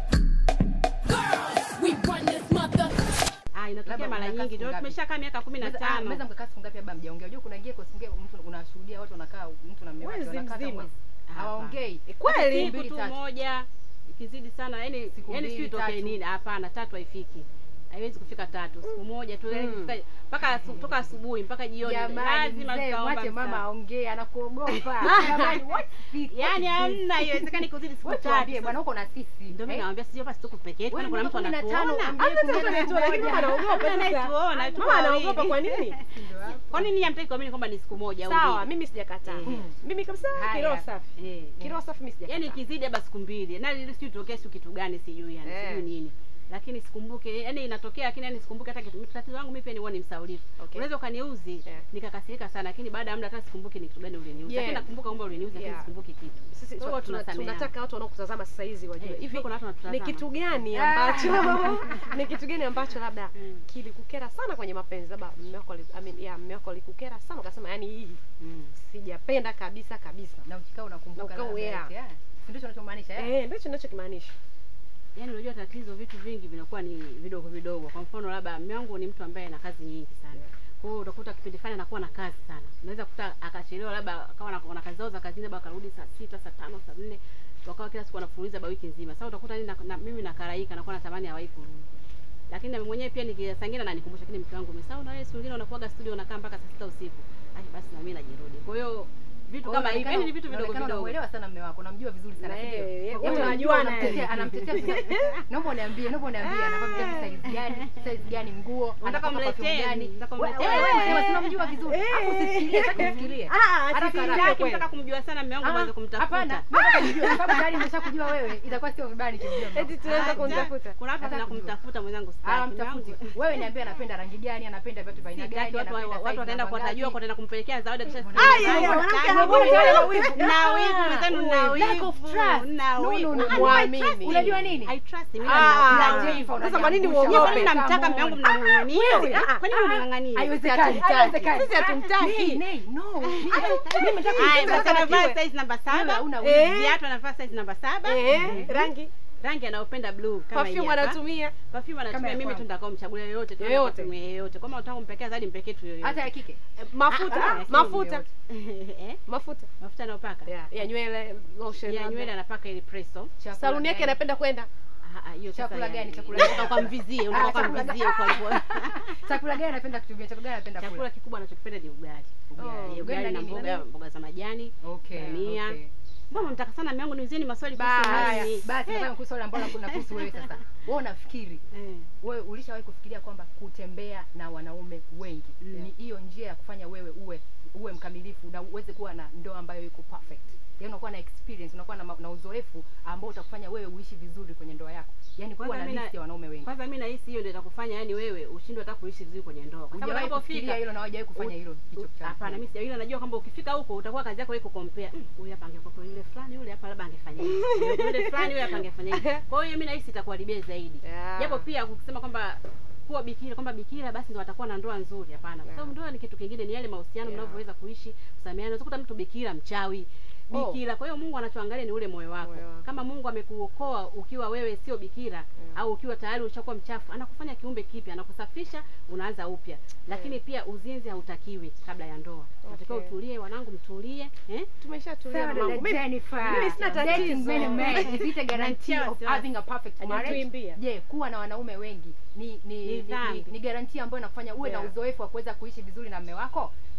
Girls, we run this mother. Ah, inatokea Labda mara unakaa nyingi, siku ndio ngapi? tumeshakaa miaka kumi na Mnaweza- ah, tano. mnaweza mkakaa siku ngapi labda mjaongea unajua kuna ingia kwa siku ngapi mtu unashuhudia watu wanakaa mtu na mume wake Mwezi wanakaa hata mzima. mwezi Hapana. hawaongei Eh, kweli? Siku mbili, siku tu tatu. moja ikizidi sana yani Siku yani sijui mbili, itokee tatu. nini hapana tatu haifiki haiwezi kufika tatu siku moja tu yani Mm. kufika mpaka asu- toka asubuhi mpaka jioni jamani lazima mzee tutaomba mwache mama msamaha. aongee anakuogopa jamani what is- yani what is this? hamna haiwezekani kuzidi siku Wewe tuambie tatu bwana huko na sisi ndio mimi eh? naambia sio basi tuko peke yetu Wewe kwani kuna mtu miaka kumi na tano, anatuona ambaye Hata kuongea mtu na anaitwa, lakini mmoja. mama anaogopa Hamna sasa. anayetuona, tuko Mama anaogopa wawili. kwa nini? Ndio hapo. kwa nini hamtaki kuamini kwamba ni siku moja au Sawa, mbili mimi sijakataa. Eh. Mimi kabisa Haya. kiroho safi. eh Kiroho safi mimi sijakataa. yani ikizidi haba siku mbili na ili sijui tokea siku kitu gani sijui yani Eh. sijui nini lakini sikumbuke yani inatokea lakini yani sikumbuke hata kitu tatizo langu mimi pia ni huwa ni msaulifu Okay. unaweza ukaniuzi Yeah. nikakasirika sana lakini baada ya muda hata sikumbuki ni kitu gani uliniuzi Yeah. lakini nakumbuka kwamba uliniuzi lakini Yeah. sikumbuki kitu sisi Kwa hiyo tuna- tunasameheana. tunataka watu wanaokutazama sasa hizi wajue Eh, hivi kuna watu ni wanatutazama. kitu gani ambacho ni kitu gani ambacho labda Mm. kilikukera sana kwenye mapenzi labda mume wako ali- I mean, yeah, mume wako alikukera sana ukasema yani hii mm. sijapenda kabisa kabisa na ukikaa unakumbuka Na ukaa labda, yeah. yeah. Si ndicho unachomaanisha eh? eh ndicho ninachokimaanisha yaani unajua tatizo vitu vingi vinakuwa ni vidogo vidogo kwa mfano labda mume wangu ni mtu ambaye ana kazi nyingi sana kwa hiyo utakuta kipindi fulani anakuwa na kazi sana unaweza kukuta akachelewa labda akawa na, na kazi zao za kazini labda akarudi saa sita saa tano saa nne wakawa kila siku wanafuliza ba wiki nzima sasa utakuta nini na, na, mimi nakaraika nakuwa natamani hawahi kurudi lakini na mimi mwenyewe pia nikisangina na nikumbusha lakini mke wangu umesahau na wewe siku nyingine unakuaga studio unakaa mpaka saa sita usiku ai basi na mimi najirudi kwa hiyo vitu Kwa hiyo kama hivi inaonekana- yani ni vitu vidogo inaonekana vidogo unamuelewa sana mume wako unamjua vizuri sana Na si ndio? yeye- yeye- Kwa wote hiyo wanajuana unamtetea- yani. anamtetea vizuri. naomba uniambie naomba uniambie anavaa viatu size gani size gani nguo Unataka anapaka perfume mletee, gani unataka Wewe- mletee. wewe unasema si unamjua vizuri Eh. hapo usifikirie sasa usifikirie Ah, Haraka, sifikirie haraka. Sitaki kweli. mtaka kumjua sana mume wangu mwanze kumtafuta hapana mimi nataka nijue kwa sababu tayari nimeshakujua wewe itakuwa sio vibaya nikimjua mume eti wako. tunaweza Ah, kumtafuta kuna watu Nataka tena kujua. kumtafuta mwenzangu Ah, sitaki. Mume wangu- mtafuti wewe niambie anapenda rangi gani anapenda viatu vya aina gani Sitaki, watu anapenda watu size wataenda namba kwa tajua ngapi. kwa tena kumpelekea zawadi kisha Ai, siku- mbona- Sitaki. mbona- mbona tayari ana wivu? Na wivu mwenzenu na Lack of wivu. trust. Na No, no, wivu. no, Ah, no, I I trust trust him. Unajua nini? I trust him. Mimi Ah, na- na Jennifer sasa kwa nini unaniangusha. Kwa nini uogope? mnamtaka mume wangu mnamng'ang'ania? Wewe, Ah, ah, Kwa nini mnamng'ang'ania? Haiwezekani, Hatutaki. haiwezekani. Sisi hatumtaki. Nei, nei, no. Mimi nataka Haya, kumtaka basi anavaa kiwe. size namba Wewe saba. hauna Eh. wivu. Viatu anavaa size namba saba. eh rangi Rangi anayopenda blue kama hii perfume hapa. anatumia Perfume Kama anatumia ya mimi kwangu. tu nitakao mchagulia yoyote tu Yoyote. perfume yoyote. Kama unataka kumpekea zaidi mpekee tu yoyote. hata ya kike Eh, mafuta Ah, ah, mafuta Eh? mafuta Mafuta anayopaka. ya ya nywele lotion Ya labda. nywele anapaka ile presso. Chakula saluni yake gani? anapenda kwenda Ah, ah, hiyo sasa Chakula ya- gani? Chakula unataka gani? ukamvizie, Ah, unataka chakula ukamvizie gani? huko alipo. chakula gani anapenda kutumia chakula gani anapenda Chakula kula kikubwa anachokipenda ni ugali. Ugali. Eh, Ugali Ugali na na nini? mboga mboga za majani. okay Dania. okay Mbona mnataka sana mume wangu niulizieni maswali kuhusu Haya, nini? basi nataka kuhusu swali ambalo kuna kuhusu wewe sasa wewe unafikiri Eh. wewe ulishawahi kufikiria kwamba kutembea na wanaume wengi Mm. ni hiyo njia ya kufanya wewe uwe uwe mkamilifu na uweze kuwa na ndoa ambayo iko perfect yaani unakuwa na experience unakuwa na, ma- na uzoefu ambao utakufanya wewe uishi vizuri kwenye ndoa yako yaani kuwa Kwanza na mimi na- list ya wanaume wengi Kwanza mimi nahisi hiyo ndio itakufanya yani wewe ushindwe hata kuishi vizuri kwenye ndoa. Kwa sababu hujawahi kufikiria unapofika hilo na hujawahi kufanya hilo hicho cha- Hapana, mimi sija ila najua kwamba ukifika huko utakuwa kazi yako iko compare. "Mm, Huyu hapa angekuwa yule fulani, yule hapa labda angefanya hivi. Yule fulani yule hapa angefanya hivi. Kwa hiyo mimi nahisi itakuharibia zaidi. Yeah. Japo pia ukisema kwamba kuwa bikira kwamba bikira basi ndo atakuwa na ndoa nzuri hapana. Kwa sababu ndoa ni kitu kingine, ni yale mahusiano Yeah. mnavyoweza kuishi, kusameheana. Unaweza kukuta mtu bikira mchawi Oh. bikira. Kwa hiyo Mungu anachoangalia ni ule moyo wako. Moyo wako. Kama Mungu amekuokoa ukiwa wewe sio bikira au ukiwa tayari ushakuwa mchafu, anakufanya kiumbe kipya, anakusafisha, unaanza upya. Lakini pia uzinzi hautakiwi kabla ya ndoa. Unatakiwa Okay. utulie, wanangu mtulie, eh? tumeshatulia Sawa, mamangu dada Mimi- Jennifer. mimi sina Dating tatizo. many men, is it a guarantee Natia of wasiwasi. having a perfect marriage? Hajatuimbia. Je, kuwa na wanaume wengi ni ni Ni ni, ni, dhambi. ni guarantee ambayo inakufanya uwe na Yeah. uzoefu wa kuweza kuishi vizuri na mume wako?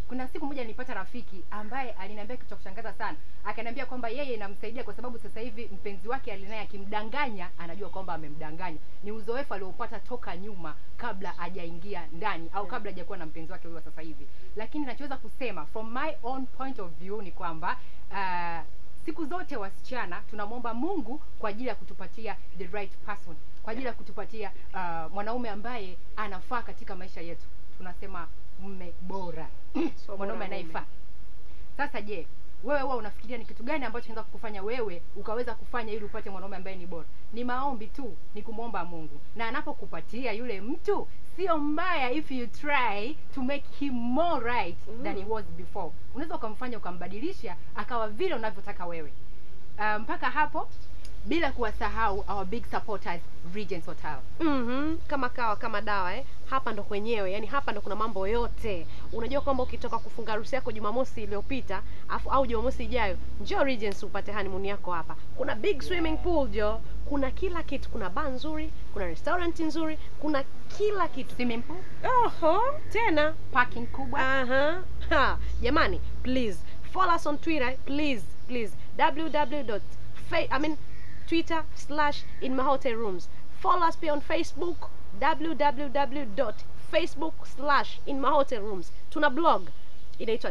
kuna siku moja nilipata rafiki ambaye aliniambia kitu cha kushangaza sana akaniambia kwamba yeye inamsaidia kwa sababu sasa hivi mpenzi wake alinaye akimdanganya anajua kwamba amemdanganya ni uzoefu aliopata toka nyuma kabla hajaingia ndani au kabla hajakuwa na mpenzi wake huyo wa sasa hivi lakini nachoweza kusema from my own point of view ni kwamba uh, siku zote wasichana tunamwomba mungu kwa ajili ya kutupatia the right person kwa ajili ya kutupatia uh, mwanaume ambaye anafaa katika maisha yetu tunasema mme bora mwanaume anayefaa sasa je wewe huwa unafikiria ni kitu gani ambacho kinaweza kukufanya wewe ukaweza kufanya ili upate mwanaume ambaye ni bora ni maombi tu ni kumwomba mungu na anapokupatia yule mtu sio mbaya if you try to make him more right mm. than he was before unaweza ukamfanya ukambadilisha akawa vile unavyotaka wewe uh, mpaka hapo bila kuwasahau our big supporters Regents Hotel mm kama kawa kama dawa eh. hapa ndo kwenyewe yani hapa ndo kuna mambo yote unajua kwamba ukitoka kufunga harusi yako jumamosi iliyopita afu au jumamosi ijayo njoo Regents upate honeymoon yako hapa kuna big swimming pool jo kuna kila kitu kuna bar nzuri kuna restaurant nzuri kuna kila kitu swimming pool oho tena parking kubwa Aha. Ha. Jamani, please follow us on Twitter, please, please. www. I mean Twitter slash in my hotel rooms. Follow us pia on Facebook www.facebook slash in my hotel rooms. Tuna blog inaitwa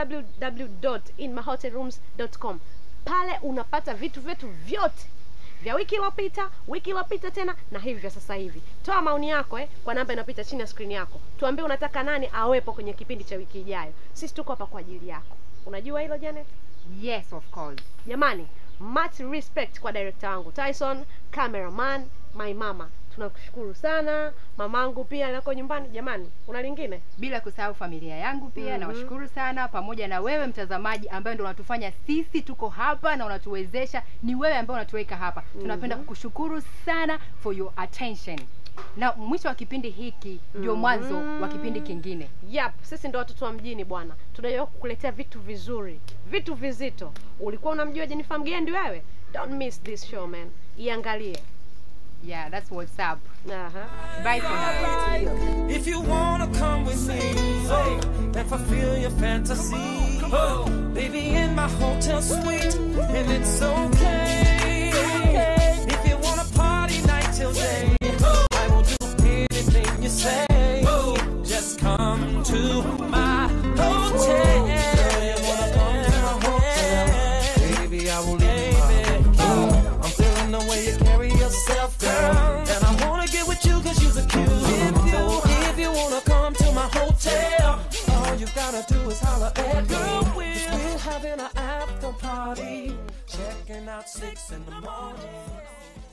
www.inmyhotelrooms.com. Pale unapata vitu vyetu vyote vya wiki iliyopita, wiki iliyopita tena na hivi vya sasa hivi. Toa maoni yako eh, kwa namba inapita chini ya skrini yako. Tuambie unataka nani awepo kwenye kipindi cha wiki ijayo. Sisi tuko hapa kwa ajili yako. Unajua hilo Janet? yes of course Jamani, much respect kwa director wangu Tyson, cameraman, my mama. Tunakushukuru sana. Mamangu pia nako nyumbani. Jamani, una lingine? bila kusahau familia yangu pia Mhm. nawashukuru sana pamoja na wewe mtazamaji ambaye ndo unatufanya sisi tuko hapa na unatuwezesha ni wewe ambaye unatuweka hapa tunapenda kukushukuru sana for your attention na mwisho wa kipindi hiki ndio mwanzo wa kipindi kingine Yap, sisi ndo watoto wa mjini bwana. Tunajua kukuletea vitu vizuri, vitu vizito. Ulikuwa unamjua Jennifer Mgendi wewe? Don't miss this show man. Iangalie. yeah that's what's up Aha. bye for now If you wanna come with me oh, and fulfill your fantasy, oh, baby, in my hotel suite, and it's okay. If you wanna party night till day, oh, I will do anything you say. Oh, just come to my hotel. You wanna come to my hotel? Baby, I will leave oh, I'm feeling the way you carry yourself, girl. And I wanna get with you cause you're the cute. So if you wanna come to my hotel, all you gotta do is holler at girl Will. We're having an after party, checking out six in the morning.